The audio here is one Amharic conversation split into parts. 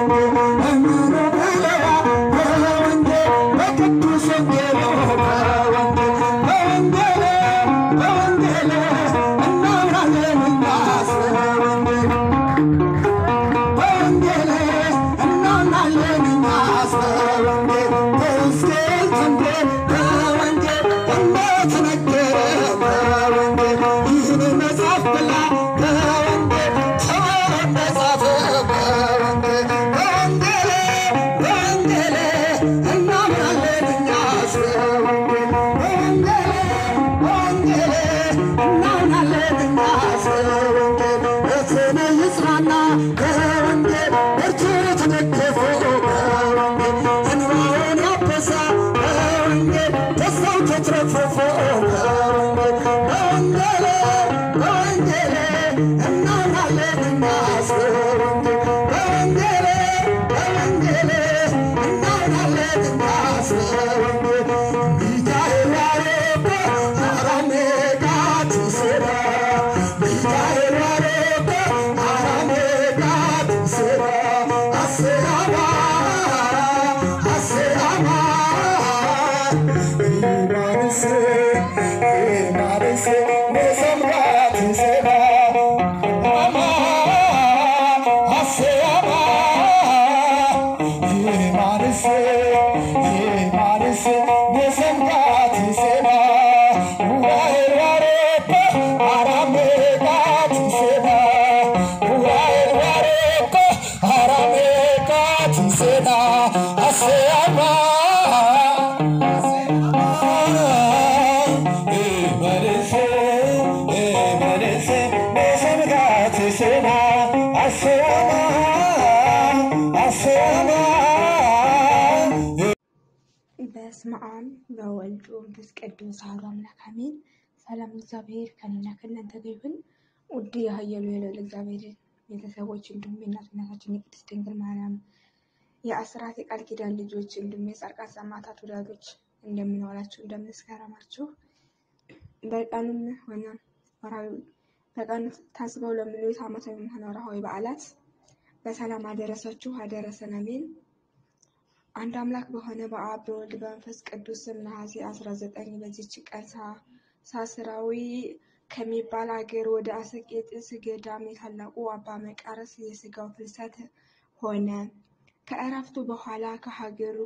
በስመ አብ በወልድ ወመንፈስ ቅዱስ አሐዱ አምላክ አሜን። ሰላም እግዚአብሔር ከእኔና ከእናንተ ጋር ይሁን። ውድ የኃያሉ የልዑል እግዚአብሔር ቤተሰቦች እንዲሁም የእናቱ እናታችን የቅድስት ድንግል ማርያም የአስራት የቃል ኪዳን ልጆች እንዲሁም የጻድቃን ሰማዕታት ወዳጆች እንደምንዋላችሁ እንደምንስከረማችሁ በቀኑም ሆነ ወርሃዊ በቀኑ ታስበው ለሚውሉት ዓመታዊ ሆነ ወርሃዊ በዓላት በሰላም አደረሳችሁ አደረሰን አሜን። አንድ አምላክ በሆነ በአብ በወልድ በመንፈስ ቅዱስ ስም ነሐሴ 19 በዚች ቀን ሳስራዊ ከሚባል አገር ወደ አስቄጥስ ገዳም የታላቁ አባ መቃርስ የሥጋው ፍልሰት ሆነ። ከእረፍቱ በኋላ ከሀገሩ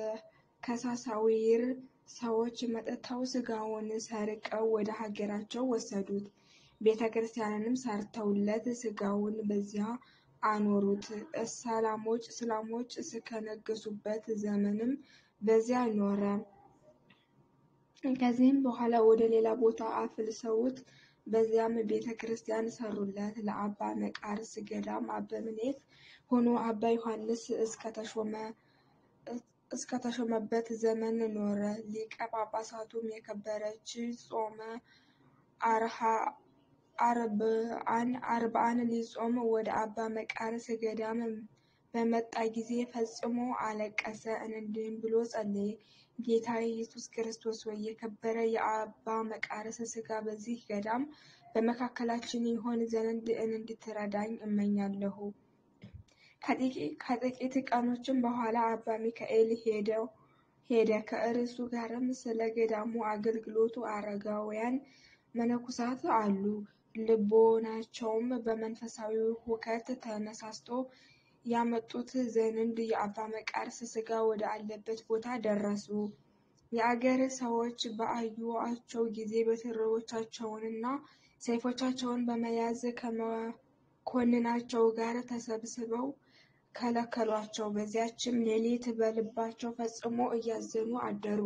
ከሳሳዊር ሰዎች መጥተው ሥጋውን ሰርቀው ወደ ሀገራቸው ወሰዱት። ቤተ ክርስቲያንንም ሰርተውለት ሥጋውን በዚያ አኖሩት። ሰላሞች እስላሞች እስከነገሱበት ዘመንም በዚያ ኖረ። ከዚህም በኋላ ወደ ሌላ ቦታ አፍልሰውት በዚያም ቤተ ክርስቲያን ሰሩለት። ለአባ መቃርስ ገዳም አበምኔት ሆኖ አባ ዮሐንስ እስከተሾመበት ዘመን ኖረ። ሊቀ ጳጳሳቱም የከበረች ጾመ አርብዓን ሊጾም ወደ አባ መቃርስ ገዳም በመጣ ጊዜ ፈጽሞ አለቀሰ። እንዲህም ብሎ ጸለየ። ጌታ ኢየሱስ ክርስቶስ ወይ የከበረ የአባ መቃርስ ሥጋ በዚህ ገዳም በመካከላችን ይሆን ዘንድ እንድትረዳኝ እመኛለሁ። ከጥቂት ቀኖችም በኋላ አባ ሚካኤል ሄደ። ከእርሱ ጋርም ስለ ገዳሙ አገልግሎቱ አረጋውያን መነኮሳት አሉ። ልቦናቸውም በመንፈሳዊ ሁከት ተነሳስቶ ያመጡት ዘንድ የአባ መቃርስ ሥጋ ወደ አለበት ቦታ ደረሱ። የአገር ሰዎች በአዩአቸው ጊዜ በትሮቻቸውንና ሰይፎቻቸውን በመያዝ ከመኮንናቸው ጋር ተሰብስበው ከለከሏቸው። በዚያችም ሌሊት በልባቸው ፈጽሞ እያዘኑ አደሩ።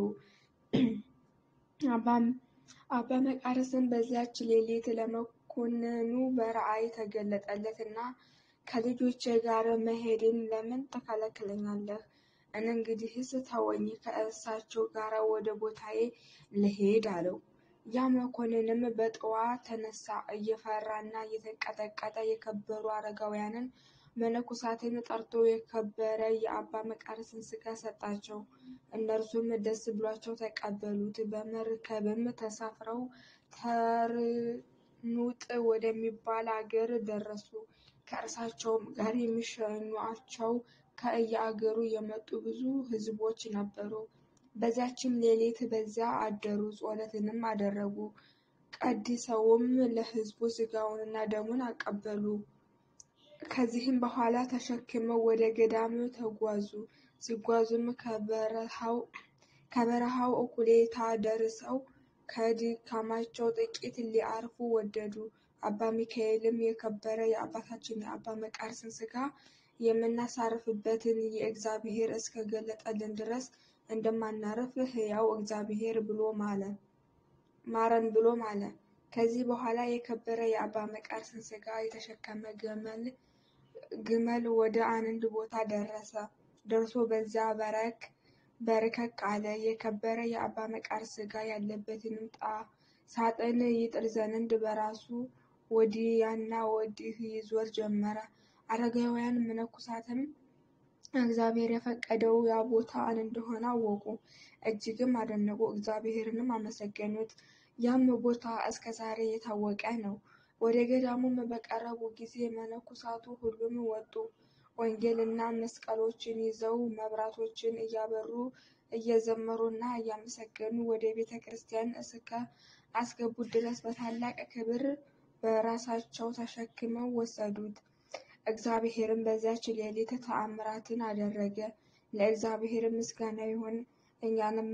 አባ መቃርስም በዚያች ሌሊት ለመኮንኑ በራእይ ተገለጠለትና ከልጆቼ ጋር መሄድን ለምን ትከለክለኛለህ? እንግዲህስ ተወኝ፣ ከእሳቸው ጋር ወደ ቦታዬ ልሄድ አለው። ያ መኮንንም በጠዋት ተነሳ። እየፈራና እየተንቀጠቀጠ የከበሩ አረጋውያንን መነኮሳትን ጠርቶ የከበረ የአባ መቃርስን ሥጋ ሰጣቸው። እነርሱም ደስ ብሏቸው ተቀበሉት። በመርከብም ተሳፍረው ተርኑጥ ወደሚባል አገር ደረሱ። ከእርሳቸውም ጋር የሚሸኟቸው ከየአገሩ የመጡ ብዙ ሕዝቦች ነበሩ። በዚያችም ሌሊት በዚያ አደሩ፣ ጸሎትንም አደረጉ። ቀድሰውም ለሕዝቡ ሥጋውንና ደሙን አቀበሉ። ከዚህም በኋላ ተሸክመው ወደ ገዳም ተጓዙ። ሲጓዙም ከበረሃው እኩሌታ ደርሰው ከድካማቸው ጥቂት ሊያርፉ ወደዱ። አባ ሚካኤልም የከበረ የአባታችን የአባ መቃርስን ሥጋ የምናሳርፍበትን የእግዚአብሔር እስከገለጠልን ድረስ እንደማናርፍ ሕያው እግዚአብሔር ብሎ ማለ ማረን ብሎ ማለ። ከዚህ በኋላ የከበረ የአባ መቃርስን ሥጋ የተሸከመ ግመል ወደ አንድ ቦታ ደረሰ። ደርሶ በዚያ በርከክ አለ። የከበረ የአባ መቃርስ ሥጋ ያለበትንም ሳጥን ይጥል ዘንድ በራሱ ወዲያና ወዲህ ይዞር ጀመረ። አረጋውያን መነኮሳትም እግዚአብሔር የፈቀደው ያ ቦታ እንደሆነ አወቁ፣ እጅግም አደነቁ፣ እግዚአብሔርንም አመሰገኑት። ያም ቦታ እስከ ዛሬ የታወቀ ነው። ወደ ገዳሙም በቀረቡ ጊዜ መነኮሳቱ ሁሉም ወጡ። ወንጌልና መስቀሎችን ይዘው መብራቶችን እያበሩ እየዘመሩና እያመሰገኑ ወደ ቤተ ክርስቲያን እስከ አስገቡት ድረስ በታላቅ ክብር በራሳቸው ተሸክመው ወሰዱት። እግዚአብሔርም በዚያች ሌሊት ተአምራትን አደረገ። ለእግዚአብሔር ምስጋና ይሁን፣ እኛንም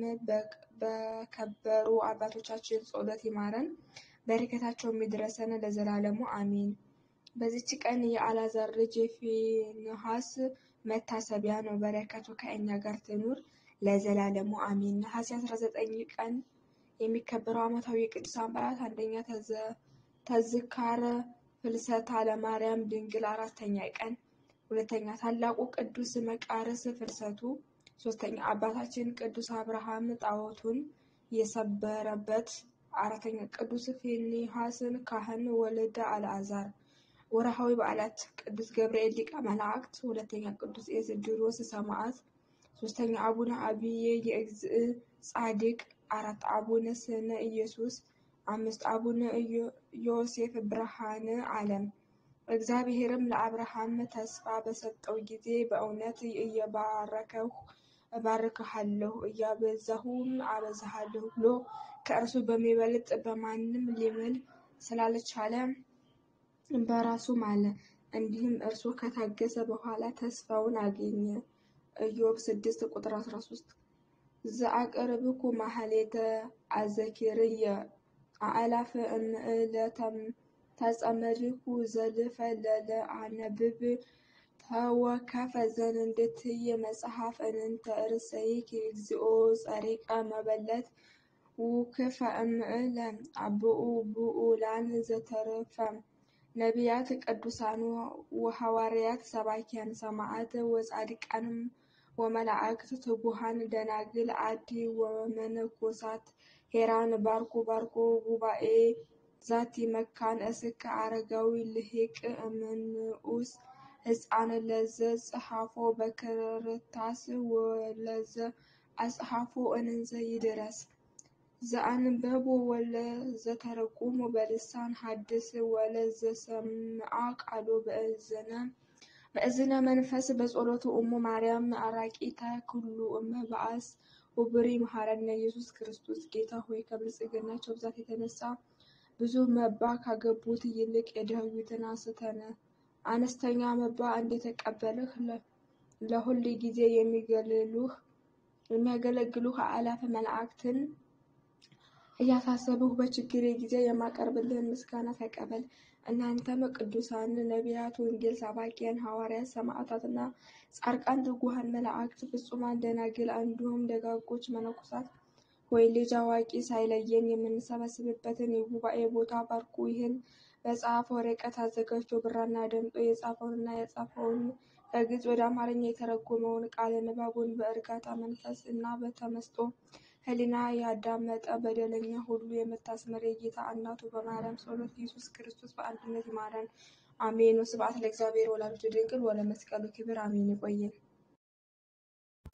በከበሩ አባቶቻችን ጸሎት ይማረን፣ በረከታቸው የሚድረሰን ለዘላለሙ አሚን። በዚች ቀን የአልዓዛር ልጅ የፊንሐስ መታሰቢያ ነው። በረከቱ ከእኛ ጋር ትኑር ለዘላለሙ አሚን። ነሐሴ 19 ቀን የሚከበረው ዓመታዊ የቅዱሳን በዓላት አንደኛ ተዝካረ ፍልሰታ ለማርያም ድንግል አራተኛ ቀን፣ ሁለተኛ ታላቁ ቅዱስ መቃርስ ፍልሰቱ፣ ሶስተኛ አባታችን ቅዱስ አብርሃም ጣዖቱን የሰበረበት፣ አራተኛ ቅዱስ ፊንሐስን ካህን ወልደ አልዓዛር። ወርሃዊ በዓላት ቅዱስ ገብርኤል ሊቀ መላእክት፣ ሁለተኛ ቅዱስ ኤስድሮስ ሰማዕት፣ ሶስተኛ አቡነ አብዬ የእግዝእ ጻድቅ፣ አራት አቡነ ስነ ኢየሱስ፣ አምስት አቡነ ዮሴፍ ብርሃነ ዓለም። እግዚአብሔርም ለአብርሃም ተስፋ በሰጠው ጊዜ በእውነት እየባረከሁ እባርክሃለሁ እያበዛሁም አበዛሃለሁ ብሎ ከእርሱ በሚበልጥ በማንም ሊምል ስላልቻለ በራሱ ማለ። እንዲህም እርሱ ከታገሰ በኋላ ተስፋውን አገኘ። ኢዮብ 6 ቁጥር 13 ዘአቅርብኩ ማህሌተ አዘኪርየ አእላፈ እምዕለ ተጸመድኩ ዘልፈ ለለ አነብብ ተወከፈ ዘንድትየ መጽሐፍ እንተ ርእሰይኪ እግዚኦ ጸሪቀ መበለት ውክፈ እምዕለ አብኡ ብኡላን ዘተረፈ ነቢያት ቅዱሳን ወሐዋርያት ሰባኪያን ሰማዕት ወጻድቃን ወመላእክት ትጉሃን ደናግል አዲ ወመነኮሳት ሄራን ባርኩ ባርኩ ጉባኤ ዛቲ መካን እስከ አረጋዊ ልሂቅ እምንኡስ ሕፃን ለዘ ጽሐፎ በክርታስ ወለዘ አጽሐፎ እንዘ ይድረስ ዘአንበቦ ወለዘተረጎሞ በልሳን ሐድስ ወለዘሰምዓ ቃሎ በእዝነ መንፈስ በጸሎቱ እሙ ማርያም አራቂተ ኩሉ እመ በአስ ወብሪ መሐረነ ኢየሱስ ክርስቶስ። ጌታ ሆይ ከብልጽግናቸው ብዛት የተነሳ ብዙ መባ ካገቡት ይልቅ የድሃዩትን አስተነ አነስተኛ መባ እንደተቀበልህ ለሁል ጊዜ የሚገለሉህ የሚያገለግሉህ አእላፍ መላእክትን እያሳሰብሁ በችግሬ ጊዜ የማቀርብልህን ምስጋና ተቀበል። እናንተም ቅዱሳን ነቢያት፣ ወንጌል ሰባኪያን ሐዋርያት፣ ሰማዕታትና ጻድቃን፣ ትጉሃን መላእክት፣ ፍጹማን ደናግል እንዲሁም ደጋጎች መነኮሳት ሆይ ልጅ አዋቂ ሳይለየን የምንሰበስብበትን የጉባኤ ቦታ ባርኩ። ይህን በጻፈ ወረቀት አዘጋጅቶ ብራና ደምጦ የጻፈውንና የጻፈውን ከግዕዝ ወደ አማርኛ የተረጎመውን ቃለ ንባቡን በእርጋታ መንፈስ እና በተመስጦ ሕሊና ያዳመጠ በደለኛ ሁሉ የምታስምር የጌታ እናቱ በማርያም ጸሎት ኢየሱስ ክርስቶስ በአንድነት ይማረን፣ አሜን። ወስብሐት ለእግዚአብሔር ወላዲቱ ድንግል ወለመስቀሉ ክብር አሜን። ይቆየን።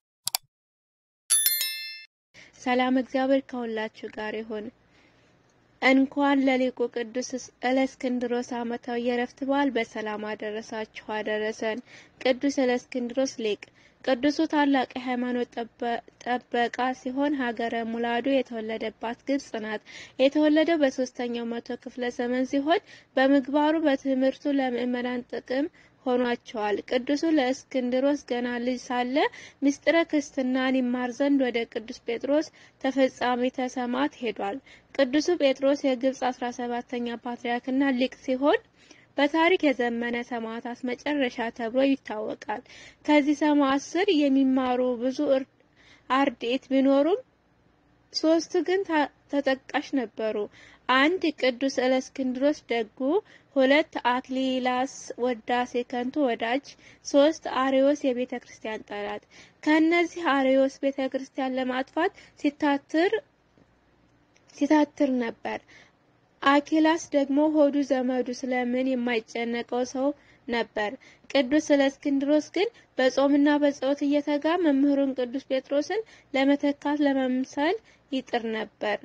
ሰላም እግዚአብሔር ከሁላችሁ ጋር ይሁን። እንኳን ለሊቁ ቅዱስ እለእስክንድሮስ ዓመታዊ የዕረፍት በዓል በሰላም አደረሳችሁ አደረሰን። ቅዱስ እለእስክንድሮስ ሊቅ ቅዱሱ ታላቅ የሃይማኖት ጠበቃ ሲሆን ሀገረ ሙላዱ የተወለደባት ግብጽ ናት። የተወለደው በሶስተኛው መቶ ክፍለ ዘመን ሲሆን በምግባሩ በትምህርቱ ለምዕመናን ጥቅም ሆኗቸዋል። ቅዱሱ ለእስክንድሮስ ገና ልጅ ሳለ ምስጢረ ክርስትናን ይማር ዘንድ ወደ ቅዱስ ጴጥሮስ ተፈጻሜተ ሰማዕት ሄዷል። ቅዱሱ ጴጥሮስ የግብጽ አስራ ሰባተኛ ፓትርያርክና ሊቅ ሲሆን በታሪክ የዘመነ ሰማዕታት መጨረሻ ተብሎ ይታወቃል። ከዚህ ሰማዕት ስር የሚማሩ ብዙ አርድእት ቢኖሩም ሶስቱ ግን ተጠቃሽ ነበሩ። አንድ ቅዱስ እለእስክንድሮስ ደጉ፣ ሁለት አክሊላስ ወዳሴ ከንቱ ወዳጅ፣ ሶስት አርዮስ የቤተ ክርስቲያን ጠላት። ከእነዚህ አርዮስ ቤተ ክርስቲያን ለማጥፋት ሲታትር ሲታትር ነበር። አኪላስ ደግሞ ሆዱ ዘመዱ ስለምን የማይጨነቀው ሰው ነበር። ቅዱስ እለእስክንድሮስ ግን በጾምና በጸሎት እየተጋ መምህሩን ቅዱስ ጴጥሮስን ለመተካት ለመምሰል ይጥር ነበር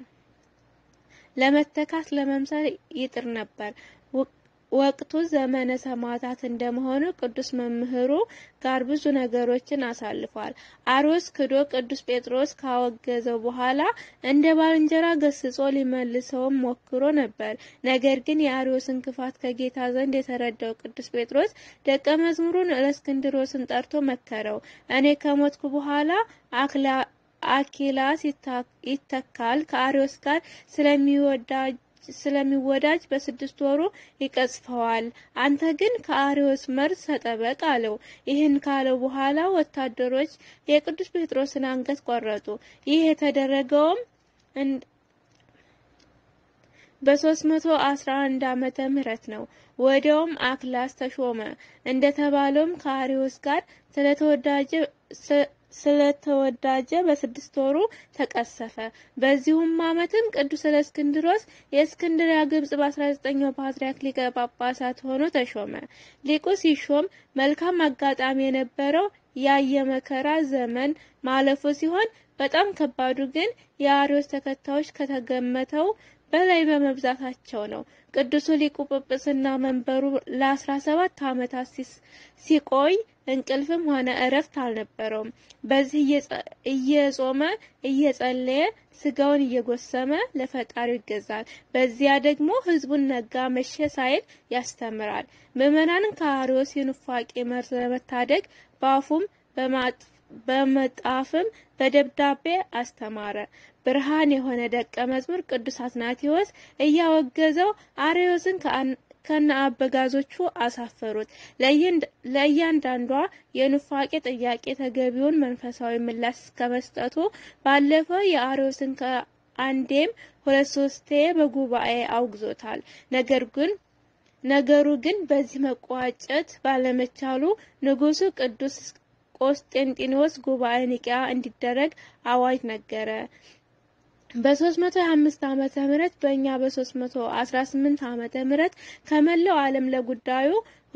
ለመተካት ለመምሰል ይጥር ነበር። ወቅቱ ዘመነ ሰማዕታት እንደመሆኑ ቅዱስ መምህሩ ጋር ብዙ ነገሮችን አሳልፏል። አርዮስ ክዶ ቅዱስ ጴጥሮስ ካወገዘው በኋላ እንደ ባልንጀራ ገስጾ ሊመልሰውም ሞክሮ ነበር። ነገር ግን የአርዮስን ክፋት ከጌታ ዘንድ የተረዳው ቅዱስ ጴጥሮስ ደቀ መዝሙሩን እለእስክንድሮስን ጠርቶ መከረው። እኔ ከሞትኩ በኋላ አኪላስ ይተካል ከአርዮስ ጋር ስለሚወዳጅ ስለሚወዳጅ በስድስት ወሩ ይቀጽፈዋል። አንተ ግን ከአርዮስ መርዝ ተጠበቅ አለው። ይህን ካለው በኋላ ወታደሮች የቅዱስ ጴጥሮስን አንገት ቆረጡ። ይህ የተደረገውም በ311 ዓመተ ምህረት ነው። ወዲያውም አክላስ ተሾመ። እንደተባለውም ከአርዮስ ጋር ስለተወዳጀ ስለተወዳጀ በስድስት ወሩ ተቀሰፈ። በዚሁም ዓመትም ቅዱስ እለእስክንድሮስ የእስክንድሪያ ግብጽ በ19ኛው ፓትርያርክ ሊቀ ጳጳሳት ሆኖ ተሾመ። ሊቁ ሲሾም መልካም አጋጣሚ የነበረው ያየ መከራ ዘመን ማለፉ ሲሆን በጣም ከባዱ ግን የአርዮስ ተከታዮች ከተገመተው በላይ በመብዛታቸው ነው። ቅዱሱ ሊቁ ጵጵስና መንበሩ ለአስራ ሰባት ዓመታት ሲቆይ እንቅልፍም ሆነ እረፍት አልነበረውም። በዚህ እየጾመ እየጸለየ ስጋውን እየጎሰመ ለፈጣሪው ይገዛል። በዚያ ደግሞ ሕዝቡን ነጋ መሸ ሳይል ያስተምራል። ምዕመናንን ከአርዮስ የኑፋቄ መርዝ ለመታደግ በአፉም በመጣፍም በደብዳቤ አስተማረ። ብርሃን የሆነ ደቀ መዝሙር ቅዱስ አትናቴዎስ እያወገዘው አርዮስን ከነ አበጋዞቹ አሳፈሩት። ለእያንዳንዷ የኑፋቄ ጥያቄ ተገቢውን መንፈሳዊ ምላሽ ከመስጠቱ ባለፈ የአርዮስን ከአንዴም ሁለት ሶስቴ በጉባኤ አውግዞታል። ነገር ግን ነገሩ ግን በዚህ መቋጨት ባለመቻሉ ንጉሱ ቅዱስ ቆስጤንጢኖስ ጉባኤ ኒቂያ እንዲደረግ አዋጅ ነገረ። በ325 ዓመተ ምህረት በእኛ በ318 ዓመተ ምህረት ከመላው ዓለም ለጉዳዩ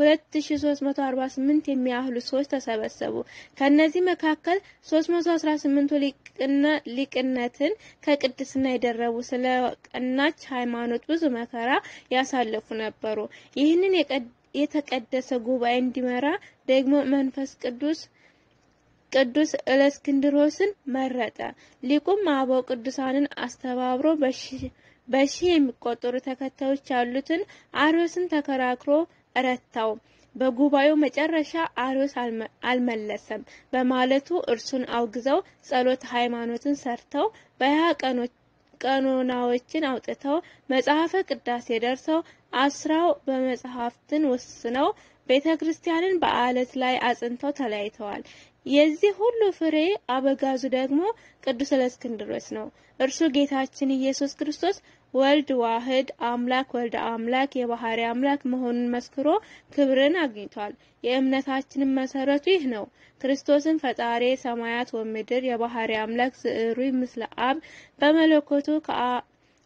2348 የሚያህሉ ሰዎች ተሰበሰቡ። ከነዚህ መካከል 318ቱ ሊቅነትን ከቅድስና የደረቡ ስለ ቀናች ሃይማኖት ብዙ መከራ ያሳለፉ ነበሩ። ይህንን የተቀደሰ ጉባኤ እንዲመራ ደግሞ መንፈስ ቅዱስ ቅዱስ እለእስክንድሮስን መረጠ። ሊቁም አበው ቅዱሳንን አስተባብሮ በሺህ የሚቆጠሩ ተከታዮች ያሉትን አርዮስን ተከራክሮ ረታው። በጉባኤው መጨረሻ አርዮስ አልመለሰም በማለቱ እርሱን አውግዘው ጸሎት ሃይማኖትን ሰርተው በሀያ ቀኖናዎችን አውጥተው መጽሐፈ ቅዳሴ ደርሰው አስራው በመጽሐፍትን ወስነው ቤተ ክርስቲያንን በአለት ላይ አጽንተው ተለያይተዋል። የዚህ ሁሉ ፍሬ አበጋዙ ደግሞ ቅዱስ እለእስክንድሮስ ነው። እርሱ ጌታችን ኢየሱስ ክርስቶስ ወልድ ዋህድ አምላክ ወልደ አምላክ የባህሪ አምላክ መሆኑን መስክሮ ክብርን አግኝቷል። የእምነታችንን መሰረቱ ይህ ነው። ክርስቶስን ፈጣሪ ሰማያት ወምድር የባህሪ አምላክ ዝዕሩይ ምስለ አብ በመለኮቱ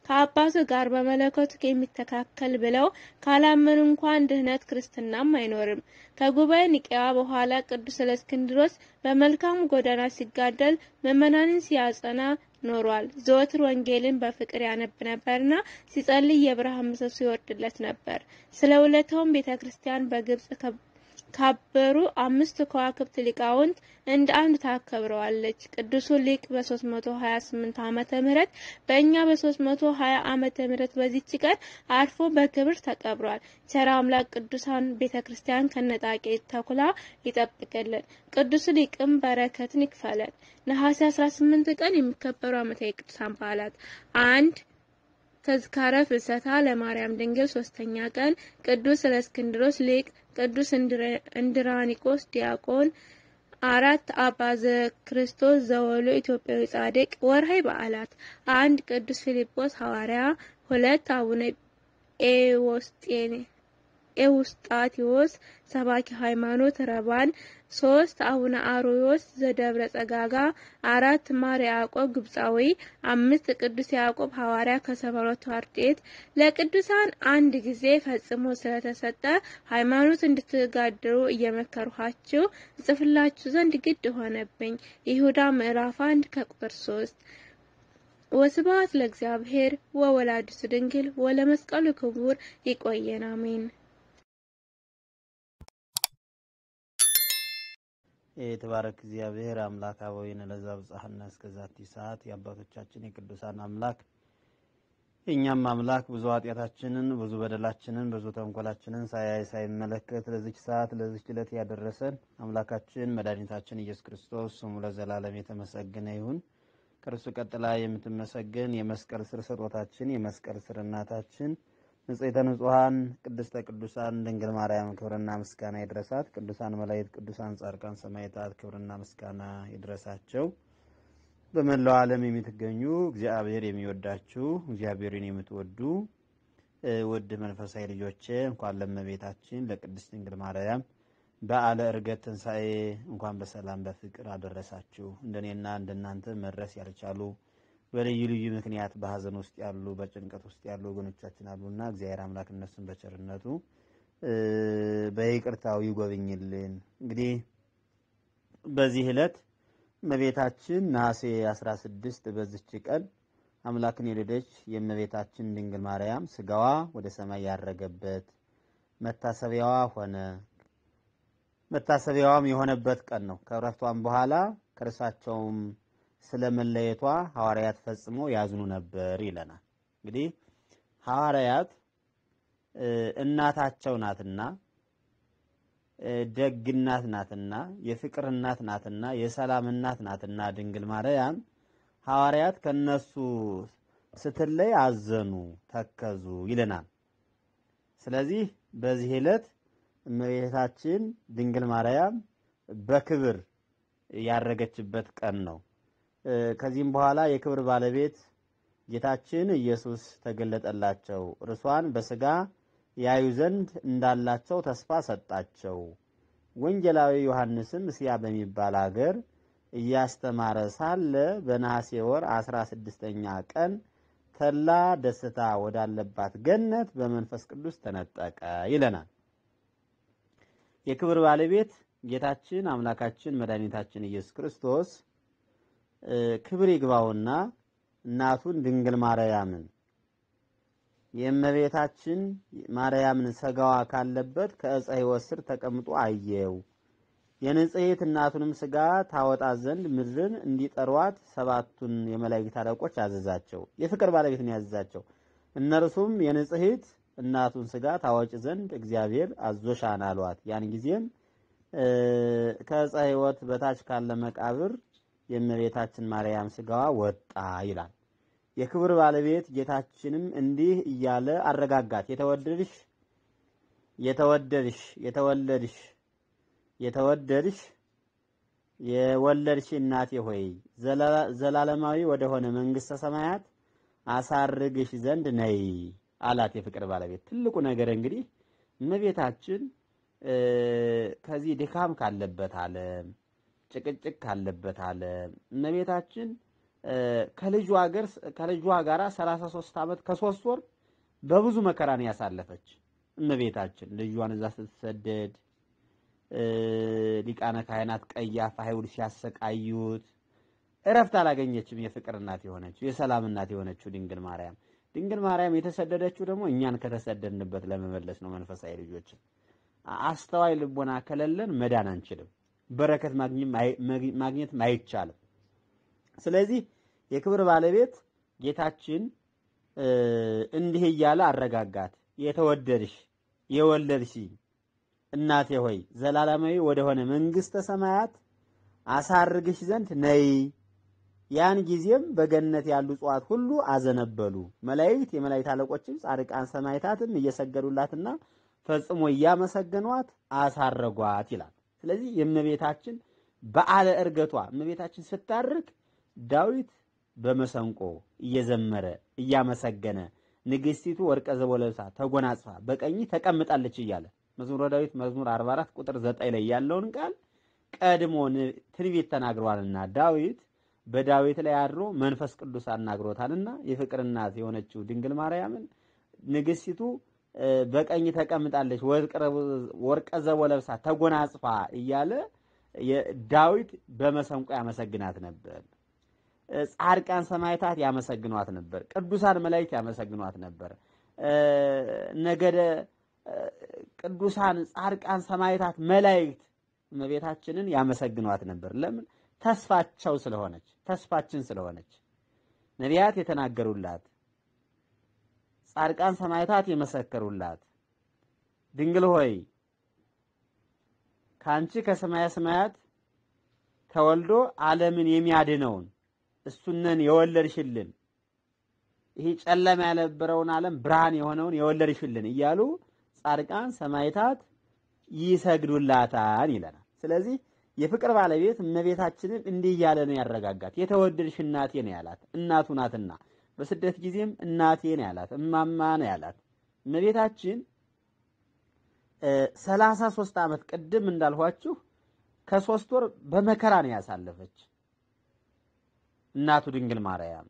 ከአባቱ ጋር በመለኮቱ የሚተካከል ብለው ካላመኑ እንኳን ድህነት ክርስትናም አይኖርም። ከጉባኤ ኒቄያ በኋላ ቅዱስ እለእስክንድሮስ በመልካሙ ጎዳና ሲጋደል ምዕመናንን ሲያጸና ኖሯል። ዘወትር ወንጌልን በፍቅር ያነብ ነበርና ሲጸልይ የብርሃን ምሰሶ ይወርድለት ነበር። ስለ ውለታውም ቤተ ክርስቲያን በግብጽ ካበሩ አምስት ከዋክብት ሊቃውንት እንደ አንድ ታከብረዋለች። ቅዱሱ ሊቅ በ328 ዓመተ ምህረት በእኛ በ320 ዓመተ ምህረት በዚች ቀን አርፎ በክብር ተቀብሯል። ቸር አምላክ ቅዱሳን ቤተ ክርስቲያን ከነጣቂ ተኩላ ይጠብቅልን። ቅዱሱ ሊቅም በረከትን ይክፈለን። ነሐሴ 18 ቀን የሚከበሩ ዓመታዊ ቅዱሳን በዓላት አንድ ተዝካረ ፍልሰታ ለማርያም ድንግል ሶስተኛ ቀን ቅዱስ እለእስክንድሮስ ሊቅ፣ ቅዱስ እንድራኒቆስ ዲያቆን፣ አራት አባ ዘክርስቶስ ዘወሎ ኢትዮጵያዊ ጻድቅ። ወርሃዊ በዓላት አንድ ቅዱስ ፊልጶስ ሐዋርያ፣ ሁለት አቡነ ኤውስጣቴዎስ ሰባኪ ሃይማኖት ረባን፣ ሶስት አቡነ አሮዮስ ዘደብረ ጸጋጋ፣ አራት ማር ያዕቆብ ግብፃዊ፣ አምስት ቅዱስ ያዕቆብ ሐዋርያ ከሰባ ሁለቱ አርድእት። ለቅዱሳን አንድ ጊዜ ፈጽሞ ስለተሰጠ ሃይማኖት እንድትጋድሩ እየመከርኋችሁ እጽፍላችሁ ዘንድ ግድ ሆነብኝ። ይሁዳ ምዕራፍ አንድ ከቁጥር ሶስት ወስብሐት ለእግዚአብሔር ወወላዲቱ ድንግል ወለመስቀሉ ክቡር። ይቆየን። አሜን። የተባረክ እግዚአብሔር አምላክ አበዊነ ለዛ ብጽሐና እስከ ዛቲ ሰዓት የአባቶቻችን የቅዱሳን አምላክ የእኛም አምላክ ብዙ ኃጢአታችንን ብዙ በደላችንን ብዙ ተንኮላችንን ሳያይ ሳይመለከት ለዚች ሰዓት ለዚች ዕለት ያደረሰን አምላካችን መድኃኒታችን ኢየሱስ ክርስቶስ ስሙ ለዘላለም የተመሰገነ ይሁን። ከእርሱ ቀጥላ የምትመሰገን የመስቀል ስር ስጦታችን የመስቀል ስር እናታችን ንጽሕተ ንጹሐን ቅድስተ ቅዱሳን ድንግል ማርያም ክብርና ምስጋና ይድረሳት። ቅዱሳን መላእክት፣ ቅዱሳን ጻድቃን፣ ሰማዕታት ክብርና ምስጋና ይድረሳቸው። በመላው ዓለም የምትገኙ እግዚአብሔር የሚወዳችሁ እግዚአብሔርን የምትወዱ ውድ መንፈሳዊ ልጆቼ እንኳን ለእመቤታችን ለቅድስት ድንግል ማርያም በዓለ ዕርገት ትንሣኤ እንኳን በሰላም በፍቅር አደረሳችሁ። እንደኔና እንደናንተ መድረስ ያልቻሉ በልዩ ልዩ ምክንያት በሐዘን ውስጥ ያሉ በጭንቀት ውስጥ ያሉ ወገኖቻችን አሉና እግዚአብሔር አምላክ እነሱን በቸርነቱ በይቅርታው ይጎብኝልን። እንግዲህ በዚህ ዕለት እመቤታችን ነሐሴ 16 በዚች ቀን አምላክን የወለደች የእመቤታችን ድንግል ማርያም ስጋዋ ወደ ሰማይ ያረገበት መታሰቢያዋ ሆነ። መታሰቢያዋም የሆነበት ቀን ነው። ከእረፍቷም በኋላ ከእርሳቸውም ስለ መለየቷ ሐዋርያት ፈጽሞ ያዝኑ ነበር ይለናል። እንግዲህ ሐዋርያት እናታቸው ናትና ደግ እናት ናትና የፍቅር እናት ናትና የሰላም እናት ናትና ድንግል ማርያም ሐዋርያት ከነሱ ስትለይ አዘኑ፣ ተከዙ ይለናል። ስለዚህ በዚህ ዕለት እመቤታችን ድንግል ማርያም በክብር ያረገችበት ቀን ነው። ከዚህም በኋላ የክብር ባለቤት ጌታችን ኢየሱስ ተገለጠላቸው። እርሷን በስጋ ያዩ ዘንድ እንዳላቸው ተስፋ ሰጣቸው። ወንጌላዊ ዮሐንስም እስያ በሚባል አገር እያስተማረ ሳለ በነሐሴ ወር አስራ ስድስተኛ ቀን ተላ ደስታ ወዳለባት ገነት በመንፈስ ቅዱስ ተነጠቀ ይለናል። የክብር ባለቤት ጌታችን አምላካችን መድኃኒታችን ኢየሱስ ክርስቶስ ክብር ይግባውና እናቱን ድንግል ማርያምን የእመቤታችን ማርያምን ስጋዋ ካለበት ከዕፀ ሕይወት ስር ተቀምጦ አየው። የንጽሕት እናቱንም ስጋ ታወጣ ዘንድ ምድርን እንዲጠሯት ሰባቱን የመላእክት አለቆች አዘዛቸው። የፍቅር ባለቤትን ያዘዛቸው። እነርሱም የንጽሕት እናቱን ስጋ ታወጭ ዘንድ እግዚአብሔር አዞሻን አሏት። ያን ጊዜም ከዕፀ ሕይወት በታች ካለ መቃብር የእመቤታችን ማርያም ስጋዋ ወጣ ይላል። የክብር ባለቤት ጌታችንም እንዲህ እያለ አረጋጋት። የተወደድሽ የተወደድሽ የተወለድሽ የተወደድሽ የወለድሽ እናቴ ሆይ ዘላለማዊ ወደሆነ መንግሥተ ሰማያት አሳርግሽ ዘንድ ነይ አላት። የፍቅር ባለቤት ትልቁ ነገር እንግዲህ እመቤታችን ከዚህ ድካም ካለበት ዓለም ጭቅጭቅ ካለበት ዓለም እመቤታችን ከልጇ ጋር ከልጇ ጋር 33 ዓመት ከሶስት ወር በብዙ መከራን ያሳለፈች እመቤታችን ልጇን እዛ ስትሰደድ ሊቃነ ካህናት ቀያፋ አይሁድ ሲያሰቃዩት እረፍት አላገኘችም። የፍቅር እናት የሆነችው የሰላም እናት የሆነችው ድንግል ማርያም ድንግል ማርያም የተሰደደችው ደግሞ እኛን ከተሰደድንበት ለመመለስ ነው። መንፈሳዊ ልጆችን አስተዋይ ልቦና ከሌለን መዳን አንችልም። በረከት ማግኘት አይቻልም። ስለዚህ የክብር ባለቤት ጌታችን እንዲህ እያለ አረጋጋት። የተወደድሽ የወለድሽ እናቴ ሆይ ዘላለማዊ ወደሆነ መንግሥተ ሰማያት አሳርግሽ ዘንድ ነይ። ያን ጊዜም በገነት ያሉ እጽዋት ሁሉ አዘነበሉ። መላእክት፣ የመላእክት አለቆችም ጻድቃን ሰማዕታትም እየሰገዱላትና ፈጽሞ እያመሰገኗት አሳረጓት ይላል። ስለዚህ የእመቤታችን በዓለ ዕርገቷ እመቤታችን ስታርግ ዳዊት በመሰንቆ እየዘመረ እያመሰገነ ንግሥቲቱ ወርቀ ዘቦ ለብሳ ተጎናጽፋ በቀኝ ተቀምጣለች እያለ መዝሙረ ዳዊት መዝሙር 44 ቁጥር 9 ላይ ያለውን ቃል ቀድሞ ትንቢት ተናግሯልና ዳዊት በዳዊት ላይ አድሮ መንፈስ ቅዱስ አናግሮታልና የፍቅር እናት የሆነችው ድንግል ማርያምን ንግሥቲቱ በቀኝ ተቀምጣለች ወርቀ ዘቦ ለብሳ ተጎናጽፋ እያለ ዳዊት በመሰንቆ ያመሰግናት ነበር። ጻድቃን ሰማዕታት ያመሰግኗት ነበር። ቅዱሳን መላእክት ያመሰግኗት ነበር። ነገደ ቅዱሳን ጻድቃን ሰማዕታት መላእክት እመቤታችንን ያመሰግኗት ነበር። ለምን? ተስፋቸው ስለሆነች፣ ተስፋችን ስለሆነች፣ ነቢያት የተናገሩላት፣ ጻድቃን ሰማዕታት የመሰከሩላት ድንግል ሆይ ከአንቺ ከሰማያ ሰማያት ተወልዶ ዓለምን የሚያድነውን እሱነን የወለድሽልን ይሄ ጨለማ ያልነበረውን ዓለም ብርሃን የሆነውን የወለድሽልን እያሉ ጻድቃን ሰማዕታት ይሰግዱላታል ይለናል። ስለዚህ የፍቅር ባለቤት እመቤታችንን እንዲህ እያለ ነው ያረጋጋት። የተወደድሽ እናቴ ነው ያላት፣ እናቱ ናትና። በስደት ጊዜም እናቴ ነው ያላት፣ እማማ ነው ያላት። እመቤታችን ሰላሳ ሶስት ዓመት ቅድም እንዳልኋችሁ ከሶስት ወር በመከራ ነው ያሳለፈች እናቱ ድንግል ማርያም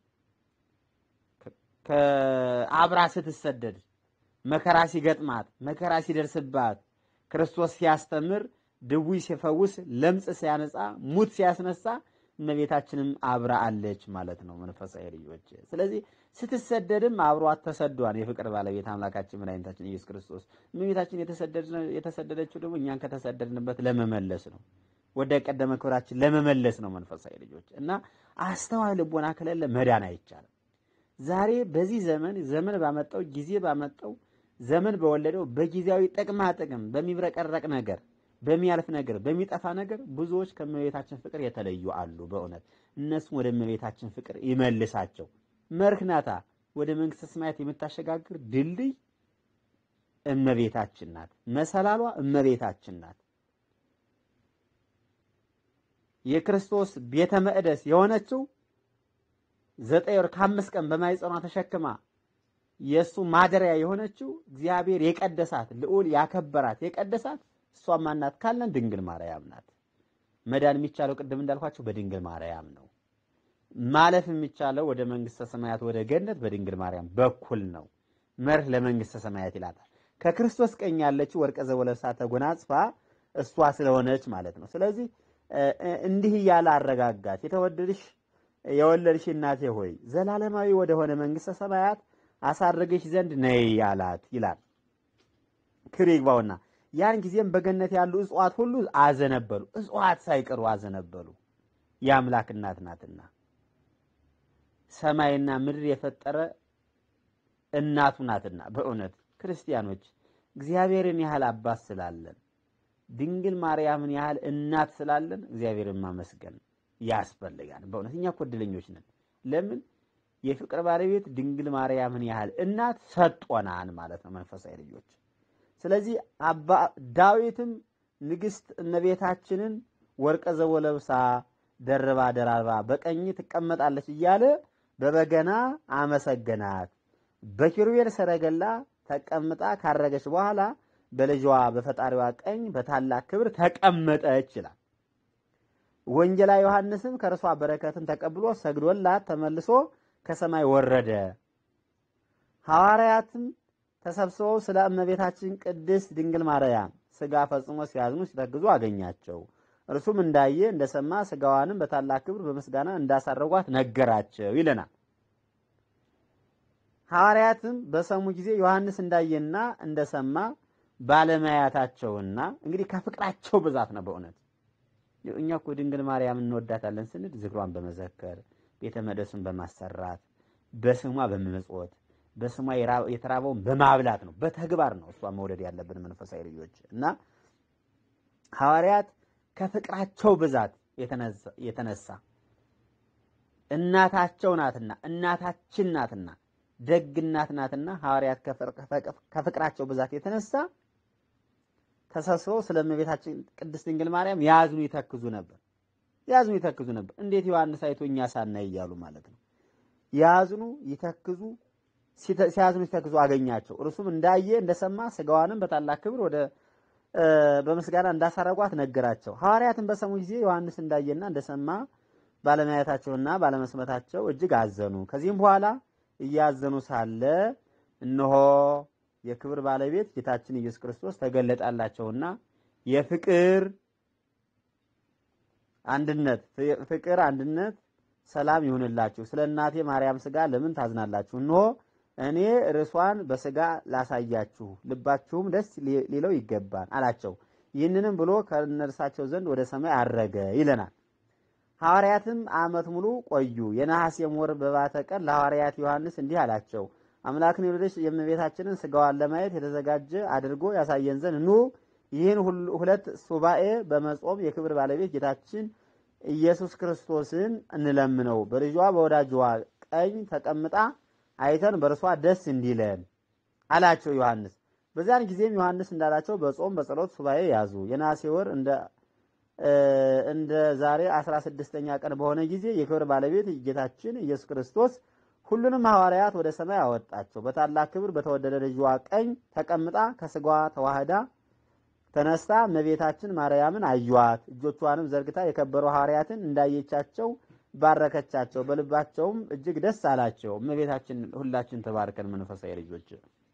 ከአብራ ስትሰደድ መከራ ሲገጥማት መከራ ሲደርስባት ክርስቶስ ሲያስተምር ድውይ ሲፈውስ ለምጽ ሲያነጻ ሙት ሲያስነሳ እመቤታችንም አብራ አለች ማለት ነው። መንፈሳዊ ልጆች፣ ስለዚህ ስትሰደድም አብሯት ተሰዷን የፍቅር ባለቤት አምላካችን መድኃኒታችን ኢየሱስ ክርስቶስ እመቤታችን የተሰደደችው ደግሞ እኛን ከተሰደድንበት ለመመለስ ነው። ወደ ቀደመ ክብራችን ለመመለስ ነው። መንፈሳዊ ልጆች እና አስተዋይ ልቦና ከሌለ መዳን አይቻልም። ዛሬ በዚህ ዘመን ዘመን ባመጣው ጊዜ ባመጣው ዘመን በወለደው በጊዜያዊ ጥቅማ ጥቅም በሚብረቀረቅ ነገር በሚያልፍ ነገር በሚጠፋ ነገር ብዙዎች ከእመቤታችን ፍቅር የተለዩ አሉ። በእውነት እነሱም ወደ እመቤታችን ፍቅር ይመልሳቸው። መርህናታ ወደ መንግስተ ሰማያት የምታሸጋግር ድልድይ እመቤታችን ናት። መሰላሏ እመቤታችን ናት። የክርስቶስ ቤተ መቅደስ የሆነችው ዘጠኝ ወር ከአምስት ቀን በማኅፀኗ ተሸክማ የእሱ ማደሪያ የሆነችው እግዚአብሔር የቀደሳት ልዑል ያከበራት የቀደሳት እሷም ማናት ካለን ድንግል ማርያም ናት። መዳን የሚቻለው ቅድም እንዳልኳቸው በድንግል ማርያም ነው። ማለፍ የሚቻለው ወደ መንግስተ ሰማያት ወደ ገነት በድንግል ማርያም በኩል ነው። መርህ ለመንግስተ ሰማያት ይላታል። ከክርስቶስ ቀኝ ያለችው ወርቀ ዘቦ ለብሳ ተጎናጽፋ እሷ ስለሆነች ማለት ነው። ስለዚህ እንዲህ እያለ አረጋጋት። የተወደድሽ የወለድሽ እናቴ ሆይ ዘላለማዊ ወደሆነ መንግስተ ሰማያት አሳርግሽ ዘንድ ነይ አላት ይላል። ክብር ይግባውና ያን ጊዜም በገነት ያሉ እጽዋት ሁሉ አዘነበሉ። እጽዋት ሳይቀሩ አዘነበሉ። የአምላክ እናት ናትና ሰማይና ምድር የፈጠረ እናቱ ናትና። በእውነት ክርስቲያኖች እግዚአብሔርን ያህል አባት ስላለን ድንግል ማርያምን ያህል እናት ስላለን እግዚአብሔርን ማመስገን ያስፈልጋል። በእውነት እኛ እኮ እድለኞች ነን። ለምን የፍቅር ባለቤት ድንግል ማርያምን ያህል እናት ሰጦናን ማለት ነው መንፈሳዊ ልጆች። ስለዚህ አባ ዳዊትም ንግስት እመቤታችንን ወርቀ ዘቦ ለብሳ ደርባ ደራርባ በቀኝ ትቀመጣለች እያለ በበገና አመሰገናት። በኪሩቤል ሰረገላ ተቀምጣ ካረገች በኋላ በልጇ በፈጣሪዋ ቀኝ በታላቅ ክብር ተቀመጠች ይላል። ወንጌላዊ ዮሐንስም ከእርሷ በረከትን ተቀብሎ ሰግዶላት ተመልሶ ከሰማይ ወረደ። ሐዋርያትም ተሰብስበው ስለ እመቤታችን ቅድስት ድንግል ማርያም ሥጋ ፈጽሞ ሲያዝኑ ሲተግዙ አገኛቸው። እርሱም እንዳየ እንደሰማ ሥጋዋንም በታላቅ ክብር በምስጋና እንዳሳረጓት ነገራቸው ይለናል። ሐዋርያትም በሰሙ ጊዜ ዮሐንስ እንዳየና እንደሰማ ባለማያታቸውና እንግዲህ ከፍቅራቸው ብዛት ነው። በእውነት እኛ እኮ ድንግል ማርያም እንወዳታለን ስንል ዝክሯን በመዘከር ቤተ መቅደሱን በማሰራት በስሟ በመመጽወት በስሟ የተራበውን በማብላት ነው። በተግባር ነው እሷ መውደድ ያለብን መንፈሳዊ ልጆች እና ሐዋርያት ከፍቅራቸው ብዛት የተነሳ እናታቸው ናትና እናታችን ናትና ደግ እናት ናትና ሐዋርያት ከፍቅራቸው ብዛት የተነሳ ተሰብስበው ስለ እመቤታችን ቅድስት ድንግል ማርያም ያዝኑ ይተክዙ ነበር። ያዝኑ ይተክዙ ነበር። እንዴት ዮሐንስ አይቶ እኛ ሳናይ እያሉ ማለት ነው። ያዝኑ ይተክዙ ሲያዝኑ ሲተክዙ አገኛቸው። እርሱም እንዳየ እንደሰማ ሥጋዋንም በታላቅ ክብር ወደ በምስጋና እንዳሳረጓት ነገራቸው። ሐዋርያትን በሰሙ ጊዜ ዮሐንስ እንዳየና እንደሰማ ባለማየታቸውና ባለመስመታቸው እጅግ አዘኑ። ከዚህም በኋላ እያዘኑ ሳለ እነሆ የክብር ባለቤት ጌታችን ኢየሱስ ክርስቶስ ተገለጣላቸውና የፍቅር አንድነት ፍቅር አንድነት ሰላም ይሁንላችሁ። ስለ እናቴ ማርያም ሥጋ ለምን ታዝናላችሁ? እነሆ እኔ ርሷን በሥጋ ላሳያችሁ፣ ልባችሁም ደስ ሊለው ይገባል አላቸው። ይህንንም ብሎ ከእነርሳቸው ዘንድ ወደ ሰማይ አረገ ይለናል። ሐዋርያትም ዓመት ሙሉ ቆዩ። የነሐሴም ወር በባተ ቀን ለሐዋርያት ዮሐንስ እንዲህ አላቸው። አምላክን የወለደች የእመቤታችንን ሥጋዋን ለማየት የተዘጋጀ አድርጎ ያሳየን ዘንድ ኑ ይህን ሁለት ሱባኤ በመጾም የክብር ባለቤት ጌታችን ኢየሱስ ክርስቶስን እንለምነው። በልጇ በወዳጇ ቀኝ ተቀምጣ አይተን በእርሷ ደስ እንዲለን አላቸው ዮሐንስ። በዚያን ጊዜም ዮሐንስ እንዳላቸው በጾም በጸሎት ሱባኤ ያዙ። የነሐሴ ወር እንደ እንደ ዛሬ አስራ ስድስተኛ ቀን በሆነ ጊዜ የክብር ባለቤት ጌታችን ኢየሱስ ክርስቶስ ሁሉንም ሐዋርያት ወደ ሰማይ አወጣቸው። በታላቅ ክብር በተወደደ ልጇ ቀኝ ተቀምጣ ከሥጋዋ ተዋህዳ ተነስታ እመቤታችን ማርያምን አዩዋት። እጆቿንም ዘርግታ የከበሩ ሐዋርያትን እንዳየቻቸው ባረከቻቸው። በልባቸውም እጅግ ደስ አላቸው። እመቤታችን ሁላችን ተባርከን መንፈሳዊ ልጆች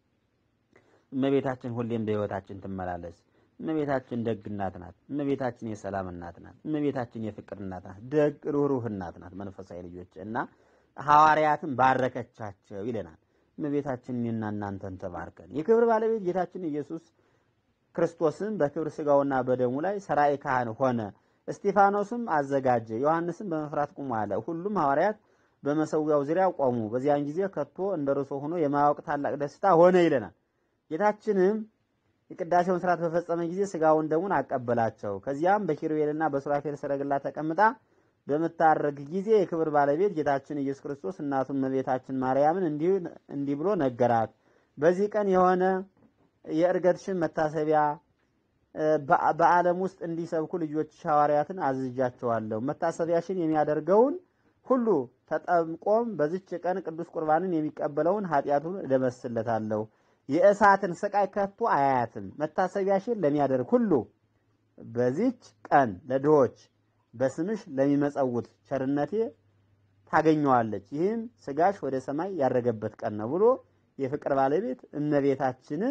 እመቤታችን ሁሌም በሕይወታችን ትመላለስ። እመቤታችን ደግ እናት ናት። እመቤታችን የሰላም እናት ናት። እመቤታችን የፍቅር እናት ናት። ደግ ሩህሩህ እናት ናት። መንፈሳዊ ልጆች እና ሐዋርያትን ባረከቻቸው ይለናል። እመቤታችን እኔና እናንተን ተባርከን የክብር ባለቤት ጌታችን ኢየሱስ ክርስቶስም በክብር ሥጋውና በደሙ ላይ ሰራይ ካህን ሆነ። እስጢፋኖስም አዘጋጀ። ዮሐንስም በመፍራት ቁሙ አለ። ሁሉም ሐዋርያት በመሰዊያው ዙሪያ ቆሙ። በዚያን ጊዜ ከቶ እንደ ርሶ ሆኖ የማያውቅ ታላቅ ደስታ ሆነ ይለናል። ጌታችንም የቅዳሴውን ስርዓት በፈጸመ ጊዜ ሥጋውን ደሙን አቀበላቸው። ከዚያም በኪሩቤልና በሱራፌል ሰረገላ ተቀምጣ በምታረግ ጊዜ የክብር ባለቤት ጌታችን ኢየሱስ ክርስቶስ እናቱን እመቤታችን ማርያምን እንዲህ ብሎ ነገራት። በዚህ ቀን የሆነ የእርገትሽን መታሰቢያ በዓለም ውስጥ እንዲሰብኩ ልጆች ሐዋርያትን አዝዣቸዋለሁ። መታሰቢያሽን የሚያደርገውን ሁሉ ተጠምቆም በዚች ቀን ቅዱስ ቁርባንን የሚቀበለውን ኃጢአቱን እደመስለታለሁ። የእሳትን ስቃይ ከቶ አያያትም። መታሰቢያሽን ለሚያደርግ ሁሉ በዚች ቀን ለድሆች በስምሽ ለሚመጸውት ቸርነቴ ታገኘዋለች። ይህም ስጋሽ ወደ ሰማይ ያረገበት ቀን ነው ብሎ የፍቅር ባለቤት እመቤታችንን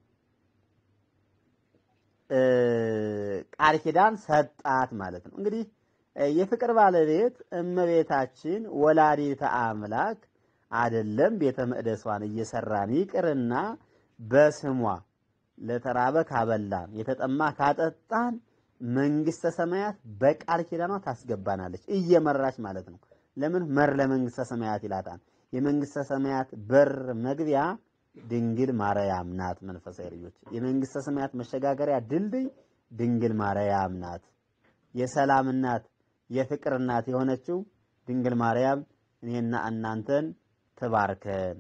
ቃል ኪዳን ሰጣት ማለት ነው። እንግዲህ የፍቅር ባለቤት እመቤታችን ወላዲተ አምላክ አይደለም ቤተ መቅደሷን እየሰራን ይቅርና በስሟ ለተራበ ካበላን የተጠማ ካጠጣን መንግስተ ሰማያት በቃል ኪዳኗ ታስገባናለች እየመራች ማለት ነው። ለምን መር ለመንግስተ ሰማያት ይላታል። የመንግስተ ሰማያት በር መግቢያ ድንግል ማርያም ናት። መንፈሳዊ ልጆች የመንግስተ ሰማያት መሸጋገሪያ ድልድይ ድንግል ማርያም ናት። የሰላም እናት፣ የፍቅር እናት የሆነችው ድንግል ማርያም እኔና እናንተን ትባርከን።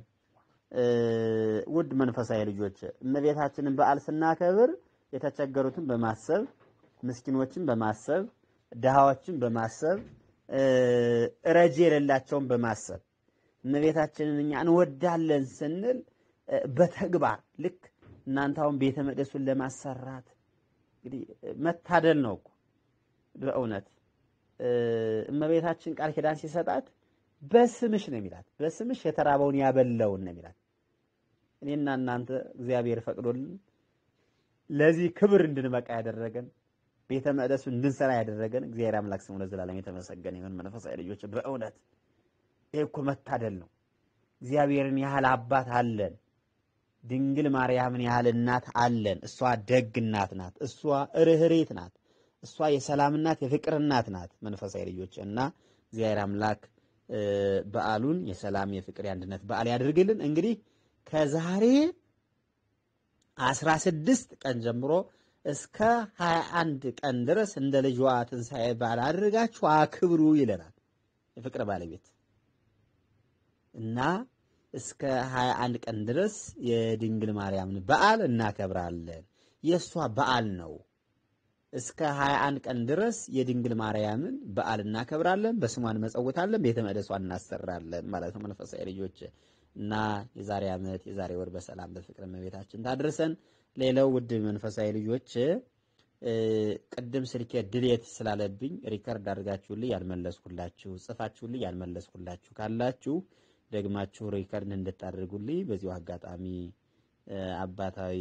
ውድ መንፈሳዊ ልጆች እመቤታችንን በዓል ስናከብር የተቸገሩትን በማሰብ ምስኪኖችን በማሰብ ድሃዎችን በማሰብ ረጂ የሌላቸውን በማሰብ እመቤታችንን እኛ እንወዳለን ስንል በተግባር ልክ እናንተ አሁን ቤተ መቅደሱን ለማሰራት እንግዲህ መታደል ነው እኮ በእውነት እመቤታችን ቃል ኪዳን ሲሰጣት በስምሽ ነው የሚላት። በስምሽ የተራበውን ያበላውን ነው የሚላት። እኔና እናንተ እግዚአብሔር ፈቅዶልን ለዚህ ክብር እንድንበቃ ያደረገን ቤተ መቅደሱ እንድንሰራ ያደረገን እግዚአብሔር አምላክ ስሙ ለዘላለም የተመሰገነ ይሁን። መንፈሳዊ ልጆች በእውነት ይህ እኮ መታደል ነው። እግዚአብሔርን ያህል አባት አለን። ድንግል ማርያምን ያህል እናት አለን። እሷ ደግ እናት ናት። እሷ ርኅሬት ናት። እሷ የሰላም እናት፣ የፍቅር እናት ናት። መንፈሳዊ ልጆች እና እግዚአብሔር አምላክ በዓሉን የሰላም የፍቅር የአንድነት በዓል ያደርግልን። እንግዲህ ከዛሬ አስራ ስድስት ቀን ጀምሮ እስከ ሀያ አንድ ቀን ድረስ እንደ ልጇ ትንሣኤ በዓል አድርጋችሁ አክብሩ ይለናል የፍቅር ባለቤት እና እስከ ሀያ አንድ ቀን ድረስ የድንግል ማርያምን በዓል እናከብራለን። የእሷ በዓል ነው። እስከ ሀያ አንድ ቀን ድረስ የድንግል ማርያምን በዓል እናከብራለን። በስሟ እንመጸውታለን፣ ቤተ መቅደሷን እናሰራለን ማለት ነው። መንፈሳዊ ልጆች እና የዛሬ ዓመት የዛሬ ወር በሰላም በፍቅር እመቤታችን ታድርሰን። ሌላው ውድ መንፈሳዊ ልጆች ቅድም ስልኬ ድሌት ስላለብኝ ሪከርድ አድርጋችሁልኝ ያልመለስኩላችሁ ጽፋችሁልኝ ያልመለስኩላችሁ ካላችሁ ደግማችሁ ሪከርድ እንድታደርጉልኝ በዚሁ አጋጣሚ አባታዊ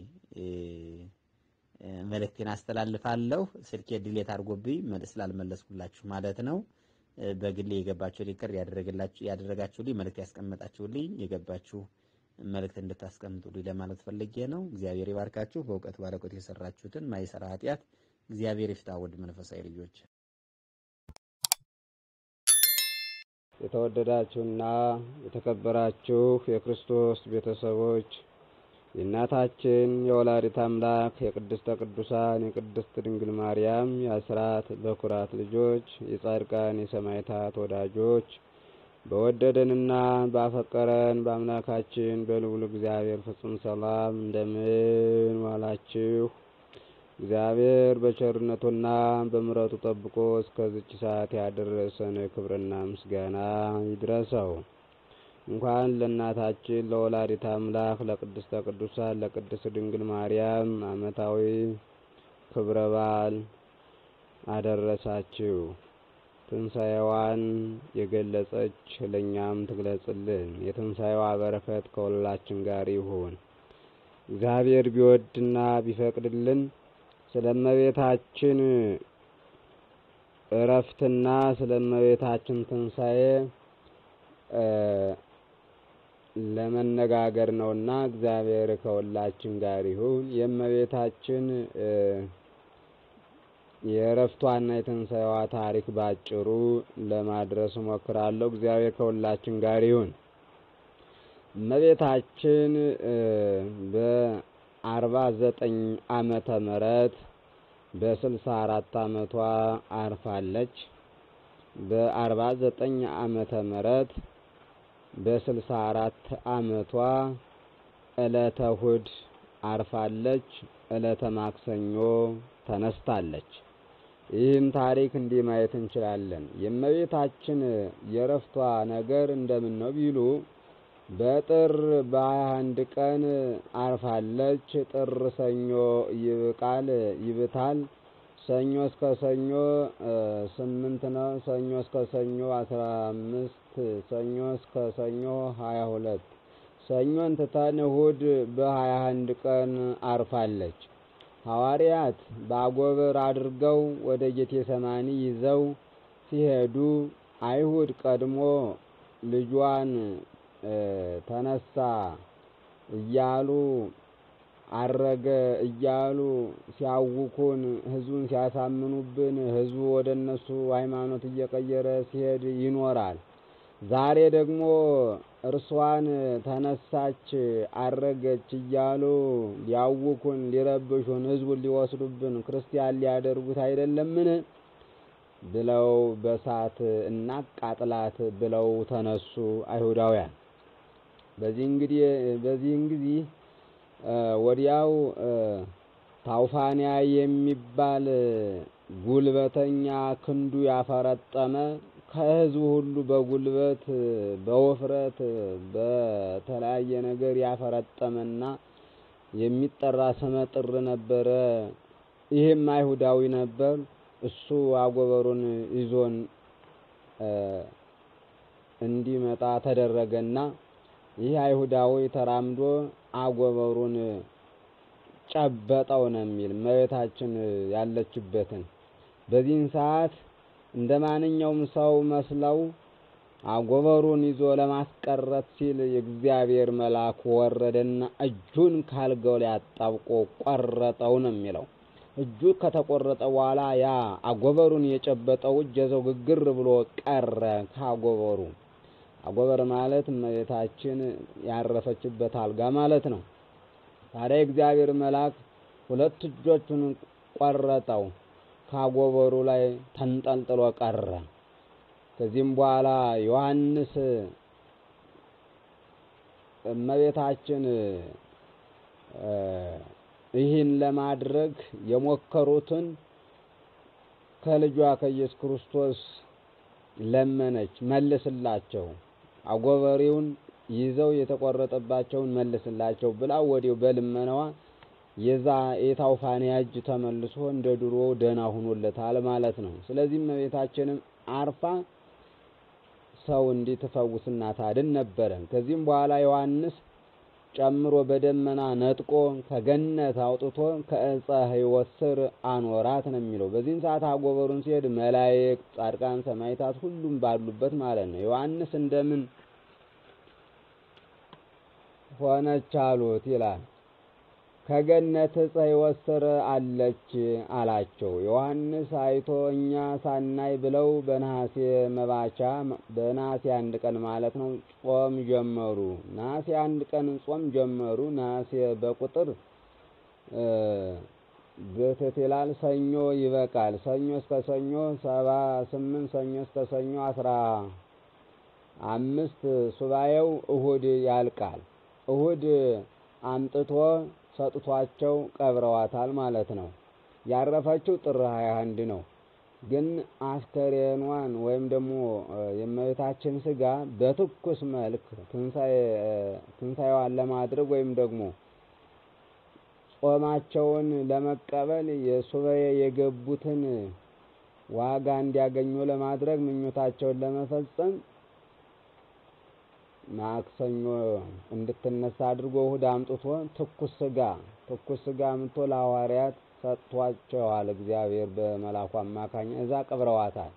መልእክቴን አስተላልፋለሁ። ስልኬ ድሌት አድርጎብኝ ስላልመለስኩላችሁ ማለት ነው። በግሌ የገባችሁ ሪከርድ ያደረጋችሁልኝ መልእክት ያስቀመጣችሁልኝ የገባችሁ መልእክት እንድታስቀምጡልኝ ለማለት ፈልጌ ነው። እግዚአብሔር ይባርካችሁ። በእውቀት ባለቆት የሰራችሁትን ማይሰራ ኃጢአት እግዚአብሔር ይፍታ። ውድ መንፈሳዊ ልጆች የተወደዳችሁና የተከበራችሁ የክርስቶስ ቤተሰቦች የእናታችን የወላዲት አምላክ የቅድስተ ቅዱሳን የቅድስት ድንግል ማርያም የአስራት በኩራት ልጆች የጻድቃን የሰማዕታት ወዳጆች በወደደንና ባፈቀረን በአምላካችን በልዑል እግዚአብሔር ፍጹም ሰላም እንደምን ዋላችሁ? እግዚአብሔር በቸርነቱና በምሕረቱ ጠብቆ እስከዚች ሰዓት ያደረሰን ክብርና ምስጋና ይድረሰው። እንኳን ለእናታችን ለወላዲት አምላክ ለቅድስተ ቅዱሳን ለቅድስት ድንግል ማርያም ዓመታዊ ክብረ በዓል አደረሳችሁ። ትንሣኤዋን የገለጸች ለእኛም ትግለጽልን። የትንሣኤዋ በረከት ከሁላችን ጋር ይሁን። እግዚአብሔር ቢወድና ቢፈቅድልን ስለ እመቤታችን እረፍትና ስለ እመቤታችን ትንሣኤ ለመነጋገር ነውና እግዚአብሔር ከሁላችን ጋር ይሁን። የእመቤታችን የእረፍቷና የትንሣኤዋ ታሪክ ባጭሩ ለማድረስ እሞክራለሁ። እግዚአብሔር ከሁላችን ጋር ይሁን። እመቤታችን በአርባ ዘጠኝ ዓመተ ምህረት በስልሳ አራት ዓመቷ አርፋለች። በአርባ ዘጠኝ ዓመተ ምህረት በስልሳ አራት ዓመቷ ዕለተ እሁድ አርፋለች። ዕለተ ማክሰኞ ተነስታለች። ይህም ታሪክ እንዲህ ማየት እንችላለን። የእመቤታችን የእረፍቷ ነገር እንደምን ነው ቢሉ በጥር በሀያ አንድ ቀን አርፋለች። ጥር ሰኞ ይብቃል ይብታል። ሰኞ እስከ ሰኞ ስምንት ነው። ሰኞ እስከ ሰኞ አስራ አምስት ሰኞ እስከ ሰኞ ሀያ ሁለት ሰኞን ትተን እሁድ በሀያ አንድ ቀን አርፋለች። ሐዋርያት በአጎበር አድርገው ወደ ጌቴሰማኒ ይዘው ሲሄዱ አይሁድ ቀድሞ ልጇን ተነሳ እያሉ አረገ እያሉ ሲያውኩን ሕዝቡን ሲያሳምኑብን ሕዝቡ ወደ እነሱ ሃይማኖት እየቀየረ ሲሄድ ይኖራል። ዛሬ ደግሞ እርሷን ተነሳች አረገች እያሉ ሊያውኩን፣ ሊረብሹን፣ ሕዝቡን ሊወስዱብን፣ ክርስቲያን ሊያደርጉት አይደለምን ብለው በሳት እናቃጥላት ብለው ተነሱ አይሁዳውያን። በዚህ እንግዲህ በዚህን ጊዜ ወዲያው ታውፋንያ የሚባል ጉልበተኛ ክንዱ ያፈረጠመ ከሕዝቡ ሁሉ በጉልበት በውፍረት በተለያየ ነገር ያፈረጠመና የሚጠራ ስመጥር ነበረ። ይህም አይሁዳዊ ነበር። እሱ አጎበሩን ይዞን እንዲመጣ ተደረገና ይህ አይሁዳዊ ተራምዶ አጎበሩን ጨበጠው ነው የሚል እመቤታችን ያለችበትን። በዚህን ሰዓት እንደ ማንኛውም ሰው መስለው አጎበሩን ይዞ ለማስቀረት ሲል የእግዚአብሔር መልአክ ወረደና እጁን ካልጋው ላይ አጣብቆ ቆረጠው ነው የሚለው። እጁ ከተቆረጠ በኋላ ያ አጎበሩን የጨበጠው እጅ የዘው ግግር ብሎ ቀረ ከአጎበሩ። አጎበር ማለት እመቤታችን ያረፈችበት አልጋ ማለት ነው። ታዲያ የእግዚአብሔር መልአክ ሁለት እጆቹን ቆረጠው፣ ካጎበሩ ላይ ተንጠልጥሎ ቀረ። ከዚህም በኋላ ዮሐንስ እመቤታችን ይህን ለማድረግ የሞከሩትን ከልጇ ከኢየሱስ ክርስቶስ ለመነች፣ መልስላቸው፣ አጎበሬውን ይዘው የተቆረጠባቸውን መልስላቸው ብላ ወዲያው በልመናዋ የዛ የታውፋንያ እጅ ተመልሶ እንደ ድሮ ደህና ሆኖለታል ማለት ነው። ስለዚህ እመቤታችንም አርፋ ሰው እንዲትፈውስና ታድን ነበረ። ከዚህም በኋላ ዮሐንስ ጨምሮ በደመና ነጥቆ ከገነት አውጥቶ ከእፀ ሕይወት ስር አኖራት ነው የሚለው። በዚህን ሰዓት አጎበሩን ሲሄድ መላእክት፣ ጻድቃን፣ ሰማዕታት ሁሉም ባሉበት ማለት ነው። ዮሐንስ እንደምን ሆነች አሉት ይላል። ከገነት ዕፀ ሕይወት ስር አለች አላቸው። ዮሐንስ አይቶ እኛ ሳናይ ብለው በነሐሴ መባቻ በነሐሴ አንድ ቀን ማለት ነው ጾም ጀመሩ። ነሐሴ አንድ ቀን ጾም ጀመሩ። ነሐሴ በቁጥር ግትት ይላል። ሰኞ ይበቃል። ሰኞ እስከ ሰኞ ሰባ ስምንት ሰኞ እስከ ሰኞ አስራ አምስት ሱባኤው እሁድ ያልቃል። እሁድ አምጥቶ ሰጥቷቸው ቀብረዋታል ማለት ነው። ያረፈችው ጥር 21 ነው። ግን አስከሬኗን ወይም ደግሞ የእመቤታችን ስጋ በትኩስ መልክ ትንሣኤዋን ለማድረግ ወይም ደግሞ ጾማቸውን ለመቀበል የሱባኤ የገቡትን ዋጋ እንዲያገኙ ለማድረግ ምኞታቸውን ለመፈጸም ማክሰኞ እንድትነሳ አድርጎ እሁድ አምጥቶ ትኩስ ስጋ ትኩስ ስጋ አምጥቶ ለሐዋርያት ሰጥቷቸዋል። እግዚአብሔር በመላኩ አማካኝ እዛ ቀብረዋታል።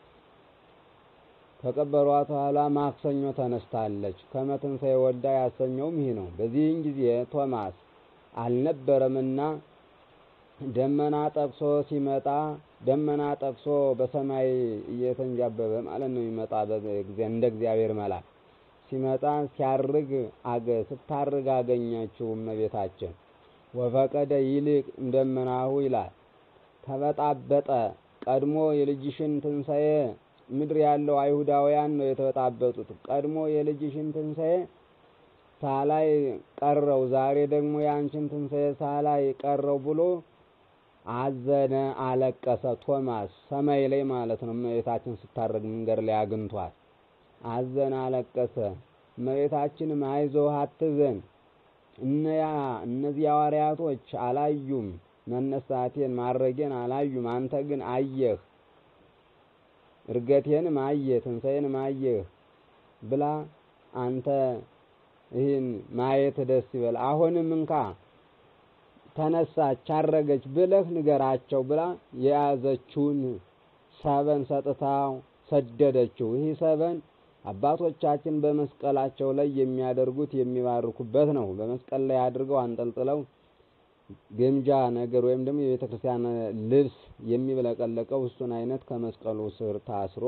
ከቀበሯት በኋላ ማክሰኞ ተነስታለች። ከመትንሣኤ ወልዳ ያሰኘውም ይህ ነው። በዚህን ጊዜ ቶማስ አልነበረምና ደመና ጠቅሶ ሲመጣ ደመና ጠቅሶ በሰማይ እየተንጃበበ ማለት ነው የሚመጣ እንደ እግዚአብሔር መልአክ ሲመጣ ሲያርግ አገ ስታርግ አገኘችው እመቤታችን። ወፈቀደ ይልቅ እንደመናሁ ይላል ተበጣበጠ። ቀድሞ የልጅሽን ትንሣኤ ምድር ያለው አይሁዳውያን ነው የተበጣበጡት። ቀድሞ የልጅሽን ትንሣኤ ሳላይ ቀረው፣ ዛሬ ደግሞ የአንቺን ትንሣኤ ሳላይ ቀረው ብሎ አዘነ፣ አለቀሰ። ቶማስ ሰማይ ላይ ማለት ነው እመቤታችን ስታርግ መንገድ ላይ አግኝቷል። አዘነ፣ አለቀሰ። እመቤታችንም አይዞህ አትዘን፣ እነያ እነዚህ ሐዋርያቶች አላዩም፣ መነሳቴን ማድረጌን አላዩም፣ አንተ ግን አየህ፣ እርገቴንም አየህ፣ ትንሣኤንም አየህ ብላ አንተ ይህን ማየት ደስ ይበል፣ አሁንም እንካ ተነሳች፣ አረገች ብለህ ንገራቸው ብላ የያዘችውን ሰበን ሰጥታው ሰደደችው። ይህ ሰበን አባቶቻችን በመስቀላቸው ላይ የሚያደርጉት የሚባርኩበት ነው። በመስቀል ላይ አድርገው አንጠልጥለው ግምጃ ነገር ወይም ደግሞ የቤተ ክርስቲያን ልብስ የሚብለቀለቀው እሱን አይነት ከመስቀሉ ስር ታስሮ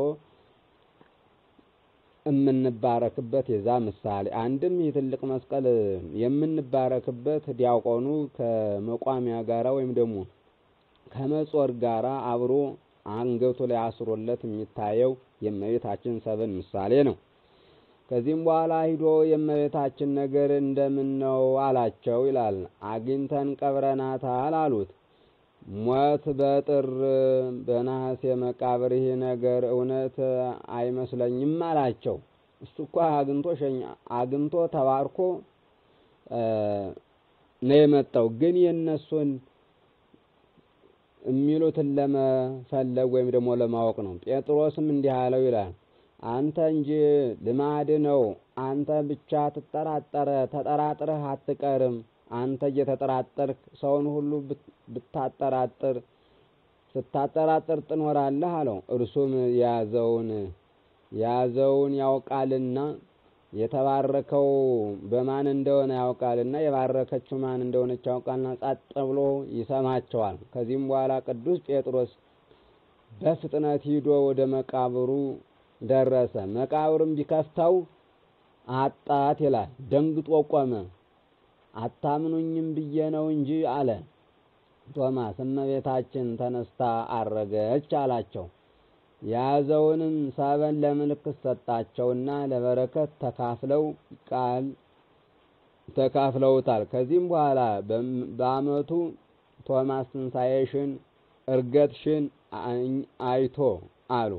የምንባረክበት የዛ ምሳሌ አንድም ይህ ትልቅ መስቀል የምንባረክበት ዲያቆኑ ከመቋሚያ ጋራ ወይም ደግሞ ከመጾር ጋራ አብሮ አንገቱ ላይ አስሮለት የሚታየው የእመቤታችን ሰብን ምሳሌ ነው። ከዚህም በኋላ ሂዶ የእመቤታችን ነገር እንደምን ነው አላቸው ይላል። አግኝተን ቀብረናታል አሉት። ሞት በጥር በነሐሴ መቃብር ይህ ነገር እውነት አይመስለኝም አላቸው። እሱ እኮ አግኝቶ ሸኛ አግኝቶ ተባርኮ ነው የመጣው። ግን የእነሱን የሚሉትን ለመፈለግ ወይም ደግሞ ለማወቅ ነው። ጴጥሮስም እንዲህ አለው ይላል አንተ እንጂ ልማድ ነው። አንተ ብቻ ትጠራጠረ ተጠራጥረህ አትቀርም። አንተ እየተጠራጠርክ ሰውን ሁሉ ብታጠራጥር ስታጠራጥር ትኖራለህ አለው። እርሱም የያዘውን የያዘውን ያውቃልና የተባረከው በማን እንደሆነ ያውቃልና የባረከችው ማን እንደሆነች ያውቃልና ጸጥ ብሎ ይሰማቸዋል። ከዚህም በኋላ ቅዱስ ጴጥሮስ በፍጥነት ሂዶ ወደ መቃብሩ ደረሰ። መቃብሩም ቢከፍተው አጣት ይላል። ደንግጦ ቆመ። አታምኑኝም ብዬ ነው እንጂ አለ። ቶማስ እመቤታችን ተነስታ አረገች አላቸው። የያዘውንም ሰበን ለምልክት ሰጣቸውና ለበረከት ተካፍለው ቃል ተካፍለውታል። ከዚህም በኋላ በዓመቱ ቶማስ ትንሣኤሽን እርገትሽን አይቶ አሉ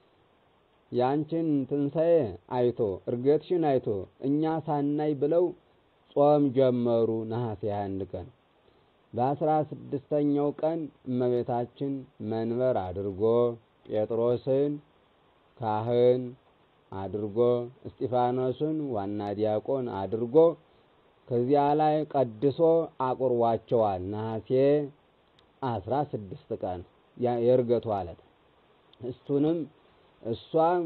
ያንቺን ትንሣኤ አይቶ እርገትሽን አይቶ እኛ ሳናይ ብለው ጾም ጀመሩ። ነሐሴ አንድ ቀን በአስራ ስድስተኛው ቀን እመቤታችን መንበር አድርጎ ጴጥሮስን ካህን አድርጎ እስጢፋኖስን ዋና ዲያቆን አድርጎ ከዚያ ላይ ቀድሶ አቁርቧቸዋል። ነሐሴ አስራ ስድስት ቀን የእርገቱ ዕለት እሱንም እሷም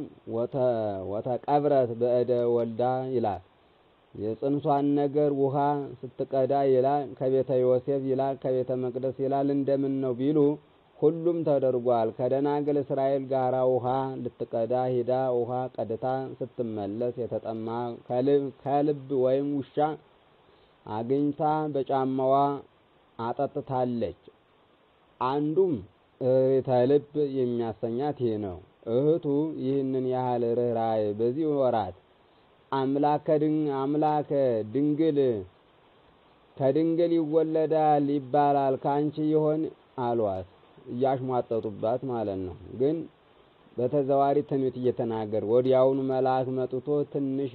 ወተቀብረት በእደ ወልዳ ይላል። የጽንሷን ነገር ውሃ ስትቀዳ ይላል ከቤተ ዮሴፍ ይላል ከቤተ መቅደስ ይላል እንደምን ነው ቢሉ ሁሉም ተደርጓል። ከደናግል እስራኤል ጋራ ውሃ ልትቀዳ ሂዳ ውሃ ቀድታ ስትመለስ የተጠማ ከልብ ወይም ውሻ አግኝታ በጫማዋ አጠጥታለች። አንዱም እሬተ ልብ የሚያሰኛት ይህ ነው። እህቱ ይህንን ያህል ርኅራኄ በዚህ ወራት አምላከ አምላከ ድንግል ከድንግል ይወለዳል ይባላል ከአንቺ ይሆን አሏት። እያሽሟጠጡባት ማለት ነው። ግን በተዘዋሪ ትንቢት እየተናገር ወዲያውኑ መልአክ መጥቶ ትንሽ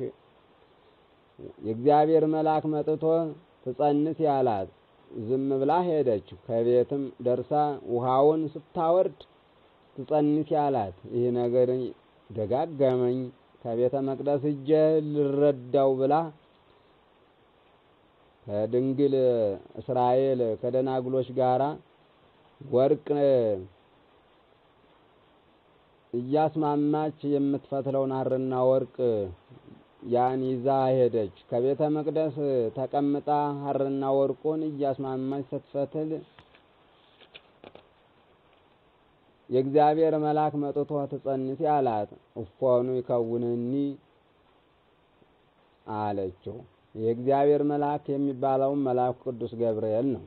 የእግዚአብሔር መልአክ መጥቶ ትጸንስ ያላት ዝም ብላ ሄደች። ከቤትም ደርሳ ውሃውን ስታወርድ ትጸንስ ያላት ይህ ነገር ደጋገመኝ ከቤተ መቅደስ እጀ ልረዳው ብላ ከድንግል እስራኤል ከደናግሎች ጋራ ወርቅ እያስማማች የምትፈትለውን ሐርና ወርቅ ያን ይዛ ሄደች። ከቤተ መቅደስ ተቀምጣ ሐርና ወርቁን እያስማማች ስትፈትል የእግዚአብሔር መልአክ መጥቶ ትጸንሲ አላት። እፎኑ ይከውንኒ አለችው። የእግዚአብሔር መልአክ የሚባለውን መልአኩ ቅዱስ ገብርኤል ነው።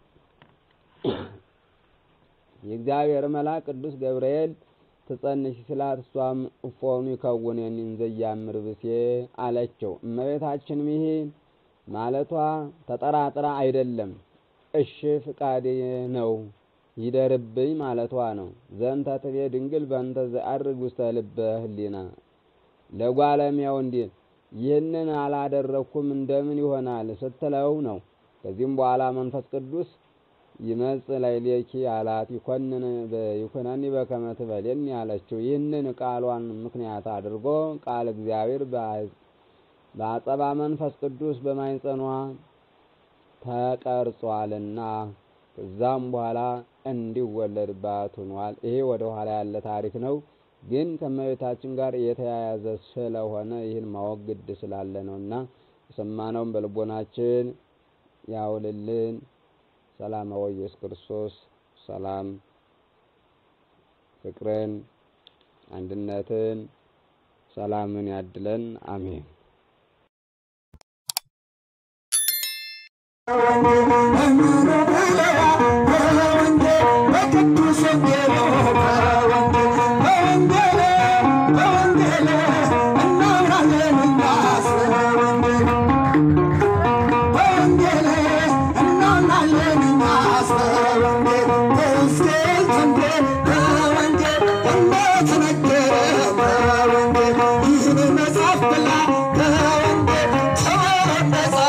የእግዚአብሔር መልአክ ቅዱስ ገብርኤል ትጸንሽ ስላት እሷም እፎኑ ይከውንኒ እንዘ ያምር ብሴ አለችው። እመቤታችንም ይሄ ማለቷ ተጠራጥራ አይደለም፣ እሺ ፍቃዴ ነው ይደርብኝ ማለቷ ነው። ዘንተ ትቤ ድንግል በእንተ ዘአርግ ውስተ ልበ ህሊና ለጓለሚያው እንዲል ይህንን አላደረግኩም እንደምን ይሆናል ስትለው ነው። ከዚህም በኋላ መንፈስ ቅዱስ ይመጽ ላዕሌኪ አላት። ይኮንን ይኩነኒ በከመ ትበሌኒ አለችው። ይህንን ቃሏን ምክንያት አድርጎ ቃል እግዚአብሔር በአጸባ መንፈስ ቅዱስ በማይጸኗ ተቀርጿልና ከዛም በኋላ እንዲወለድባት ሆኗል። ይሄ ወደ ኋላ ያለ ታሪክ ነው፣ ግን ከእመቤታችን ጋር የተያያዘ ስለሆነ ይህን ማወቅ ግድ ስላለ ነው እና የሰማነውን በልቦናችን ያውልልን። ሰላም ኢየሱስ ክርስቶስ ሰላም፣ ፍቅርን፣ አንድነትን፣ ሰላምን ያድለን። አሜን።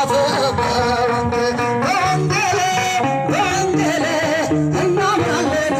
እናምናለን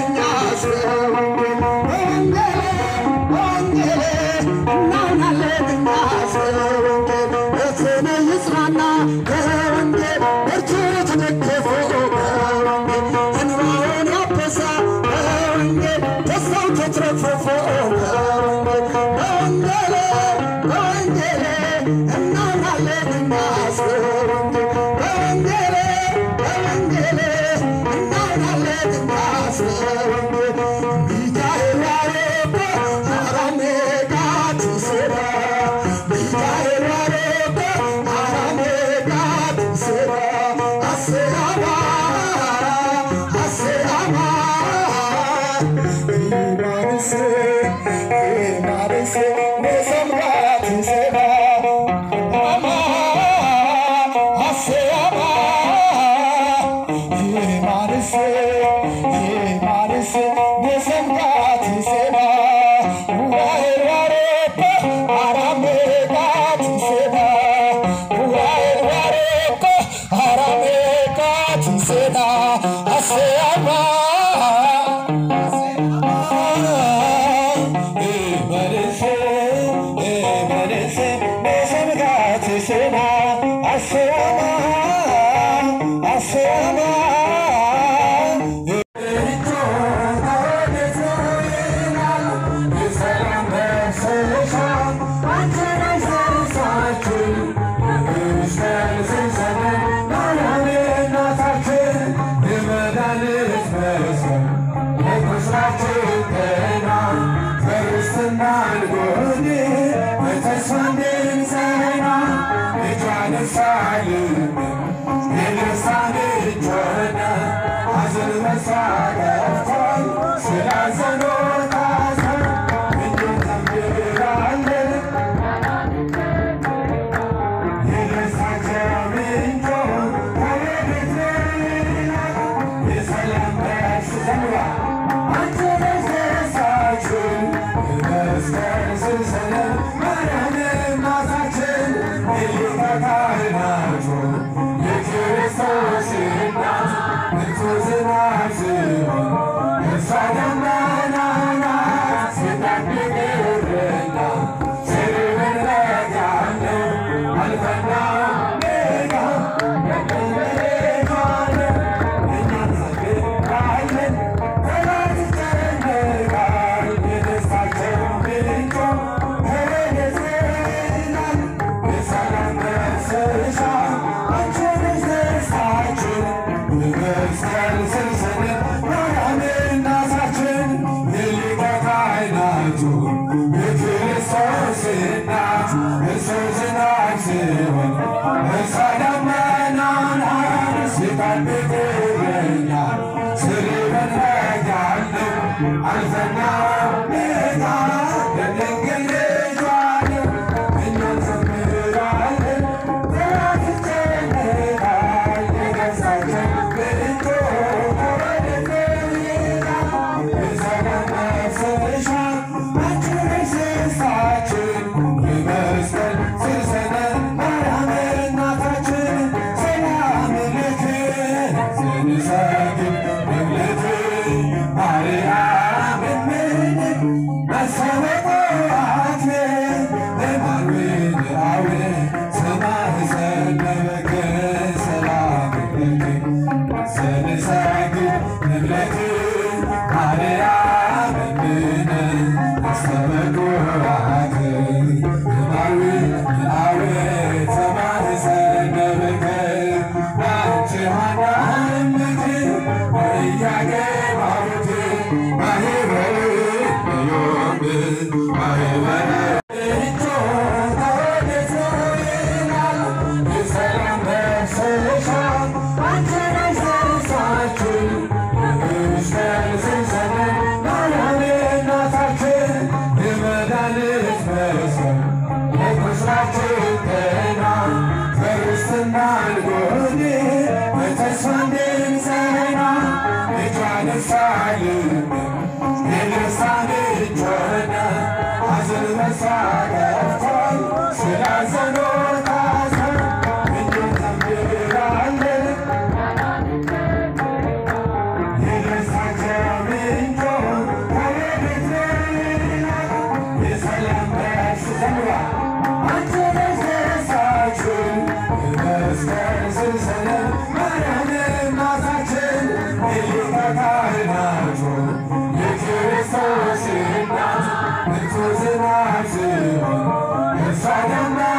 It's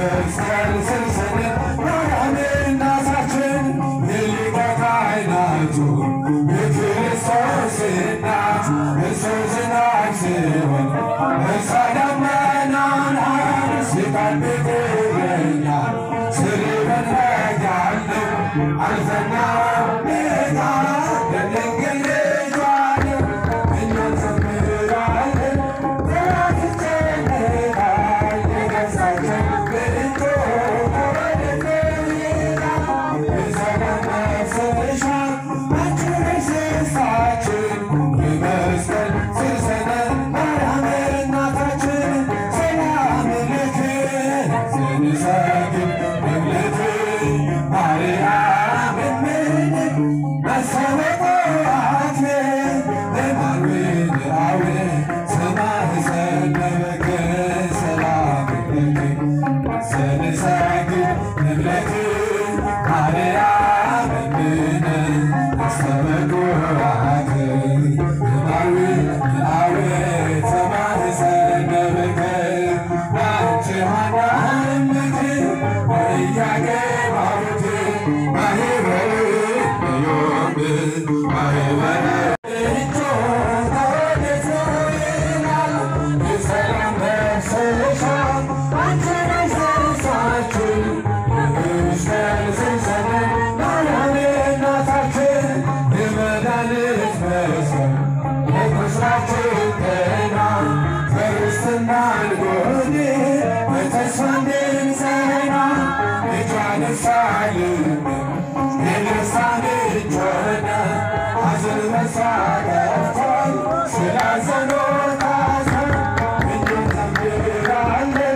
የመስቀል ሰንሰለት ማርያም እናታችን የሊቀ ካህናቱ የክርስቶስ እናት እሱ ዝናብ ሲሆን እርሷ ደመና ናት ሲቃል ቤትረኛል ስርበን ረጋለው አልፈና ሜጋ ለድንግል ልጇ ነው እኛን ዘምራለን ጠላት ይጨነቃል የገዛችን ብርቶ ወደት ይላል የሰላም መፍሰሻ አንቺ ነሽ ደስታችን የመስቀል ስር ሰነድ ማርያም እናታችን ሰላም ልክን ስንሰግድ በእምነት ማርያም እምነት መሰበቋት ለማርዌ ሰማህ ሰነበከ ሰላም ልክ ስንሰግድ በእምነት ማርያም እምነት መሰበቋት ለማርዌ ለአዌ ሰማህ ሰነበከ አንቺ ሃና እምነት ወያገባውት ማህበር ዮም ማህበር እጆ ተወደቶ ይላል የሰላም መሰሻ አንቺ ነሽ ደስታችን የመስቀል ሰንሰለት ማርያም እናታችን የመድኃኒት መስቀል የቁስላችን ጤና ክርስትና ልጎን በተስፋ እንድንጸና ልጇን ሳልን የደስታን እጅ ሆነ ሐዘን በሷ ጠፍቷል ስላዘኑ ታዝነን እንዘምራለን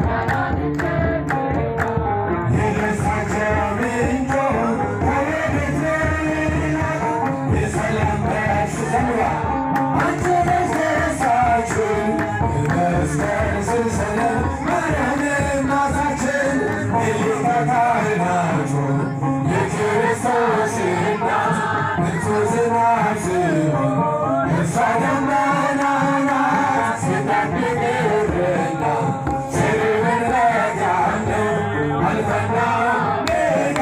የደስታቸው ምንጭ ከወዴት ነው? የሰላም ደስ ዘምራ አንቺ ነሽ ደስታችን የመስቀል ሰንሰለት ማርያም እናታችን የሊቀ ካህናቱ የክርስቶስ እናት እርሱ ዝናብ ሲሆን እርሷ ደመና ናት ሲጠብቅ እረኛ ስርብን ረጋለው አልፈና ሜጋ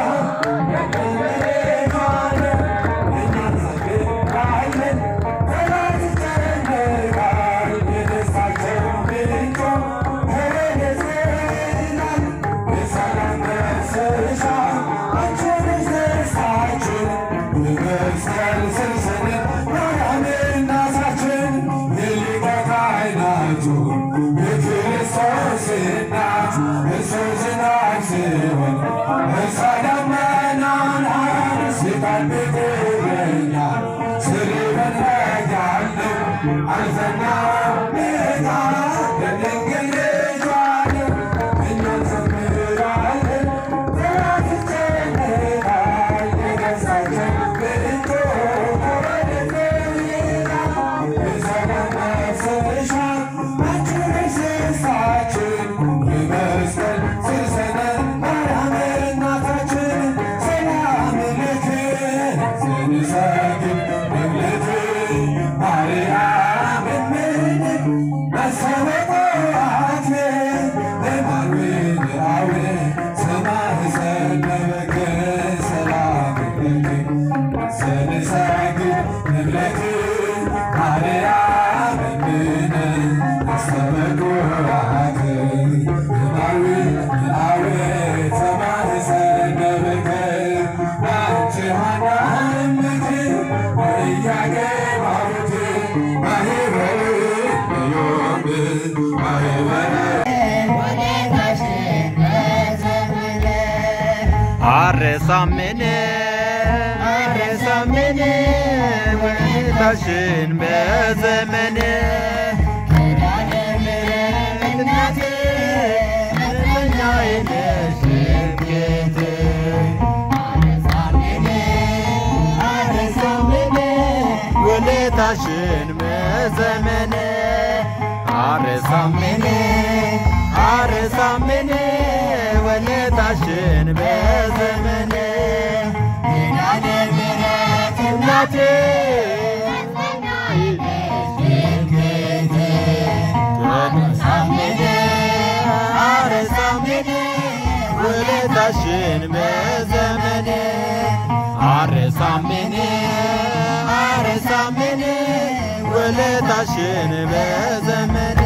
ያቀለሌቷን እኛን ዘምራለን ጠላት ይጨነቃል የደስታቸው ምንጭ ከወዴት ይላል የሰላም መፍሰሻ አንቺ ነሽ ደስታችን የመስቀል ሰንሰለት ማርያም እናታችን የሊቀ ካህናቱ የክርስቶስ እናት እርሱ ዝናብ ሲሆን እርሷ ደመና ናት ሲጠብቅ እረኛል ስርበን ረጋለው አልፈና ሜጋ ለድንግል ልጇ ነው እኛን ዘምራለን ጠላት ይጨነቃል የገዛችን ብርቶ ወደት ይላል የሰላም መፍሰሻ አንቺ ነሽ ደስታችን የመስቀል ስር ሰነድ ማርያም እናታችን ሰላም ልክን ስንሰግድ በእምነት ማርያም እምነት መሰበቋት ለማርዌ ለአዌ ሰማህ ሰነበከ ሰላም ልክ ስንሰግድ በእምነት ማርያም እምነት መሰበቋት ለማርዌ ለአዌ ሰማህ ሰነበከ አንቺ ሃና እምነት ወያገባውት ማህበር ዮም ማህበር አረሳምን አረሳምን ውለታሽን በዘመን እናቴ እረኛዬ ነሽ እምዬቴ አረሳምን ውለታሽን በዘመን አረሳምን አረሳምን ውለታሽን በዘመን እናቴ አረሳምን አረሳምን ውለታሽን በዘመኔ አረሳምን አረሳምን ውለታሽን በዘመኔ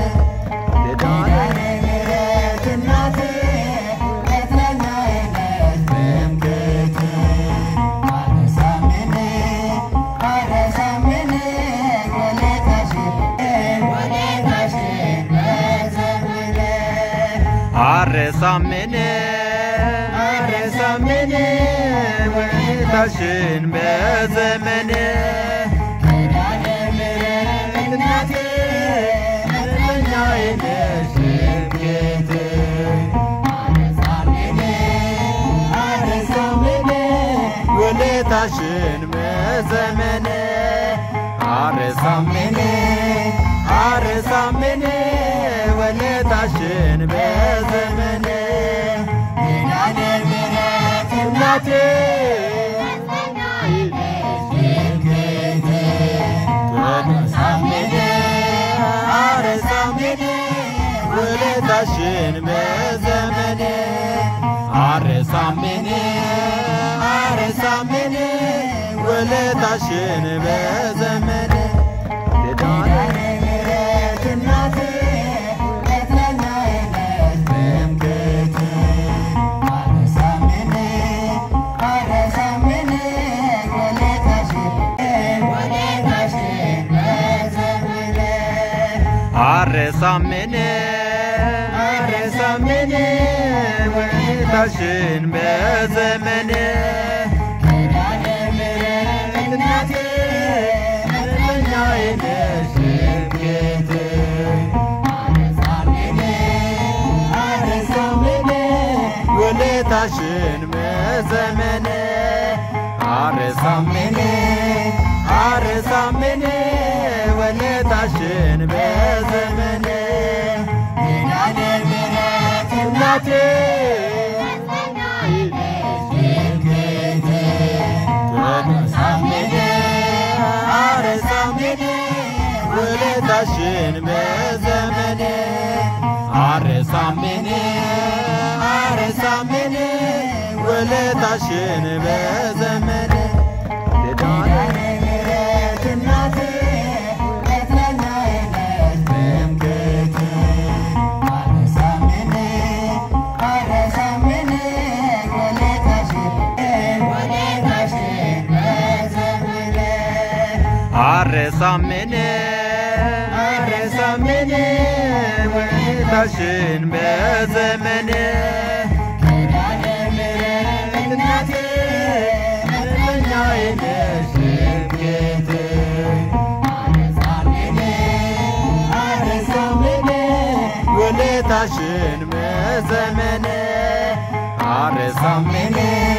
አረሳምን አረሳምን ውለታሽን በዘመኔ እናቴ እረኛዬ ነሽ እምዬቴ ውለታሽን በዘመኔ አረሳምን አረሳምን ውለታሽን በዘመኔ እናቴ አረሳምን አረሳምን ውለታሽን በዘመኔ አረሳምን አረሳምን ውለታሽን በዘመኔ አረሳምን አረሳምን ውለታሽን በዘመኔ እናቴ እረኛዬ ነሽ እምዬቴ ውለታሽን በዘመኔ አረሳምን አረሳምን ውለታሽን በዘመኔ እናቴ አረሳምን አረሳምን ውለታሽን በዘመኔ አረሳምን አረሳምን ውለታሽን በዘመኔ አረሳምን አረሳምን ውለታሽን በዘመኔ እናቴ እረኛዬ ነሽ እምዬቴ ውለታሽን በዘመኔ አረሳምን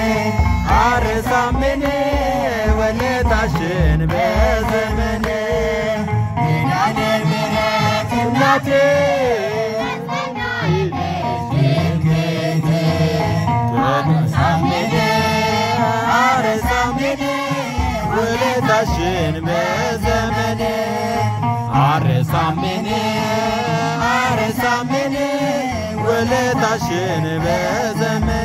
አረሳምን ውለታሽን በዘመኔ እናቴ አረሳምን አረሳምን ውለታሽን በዘመኔ አረሳምን አረሳምን ውለታሽን በዘመኔ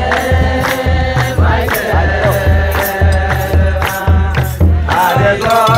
አደጎ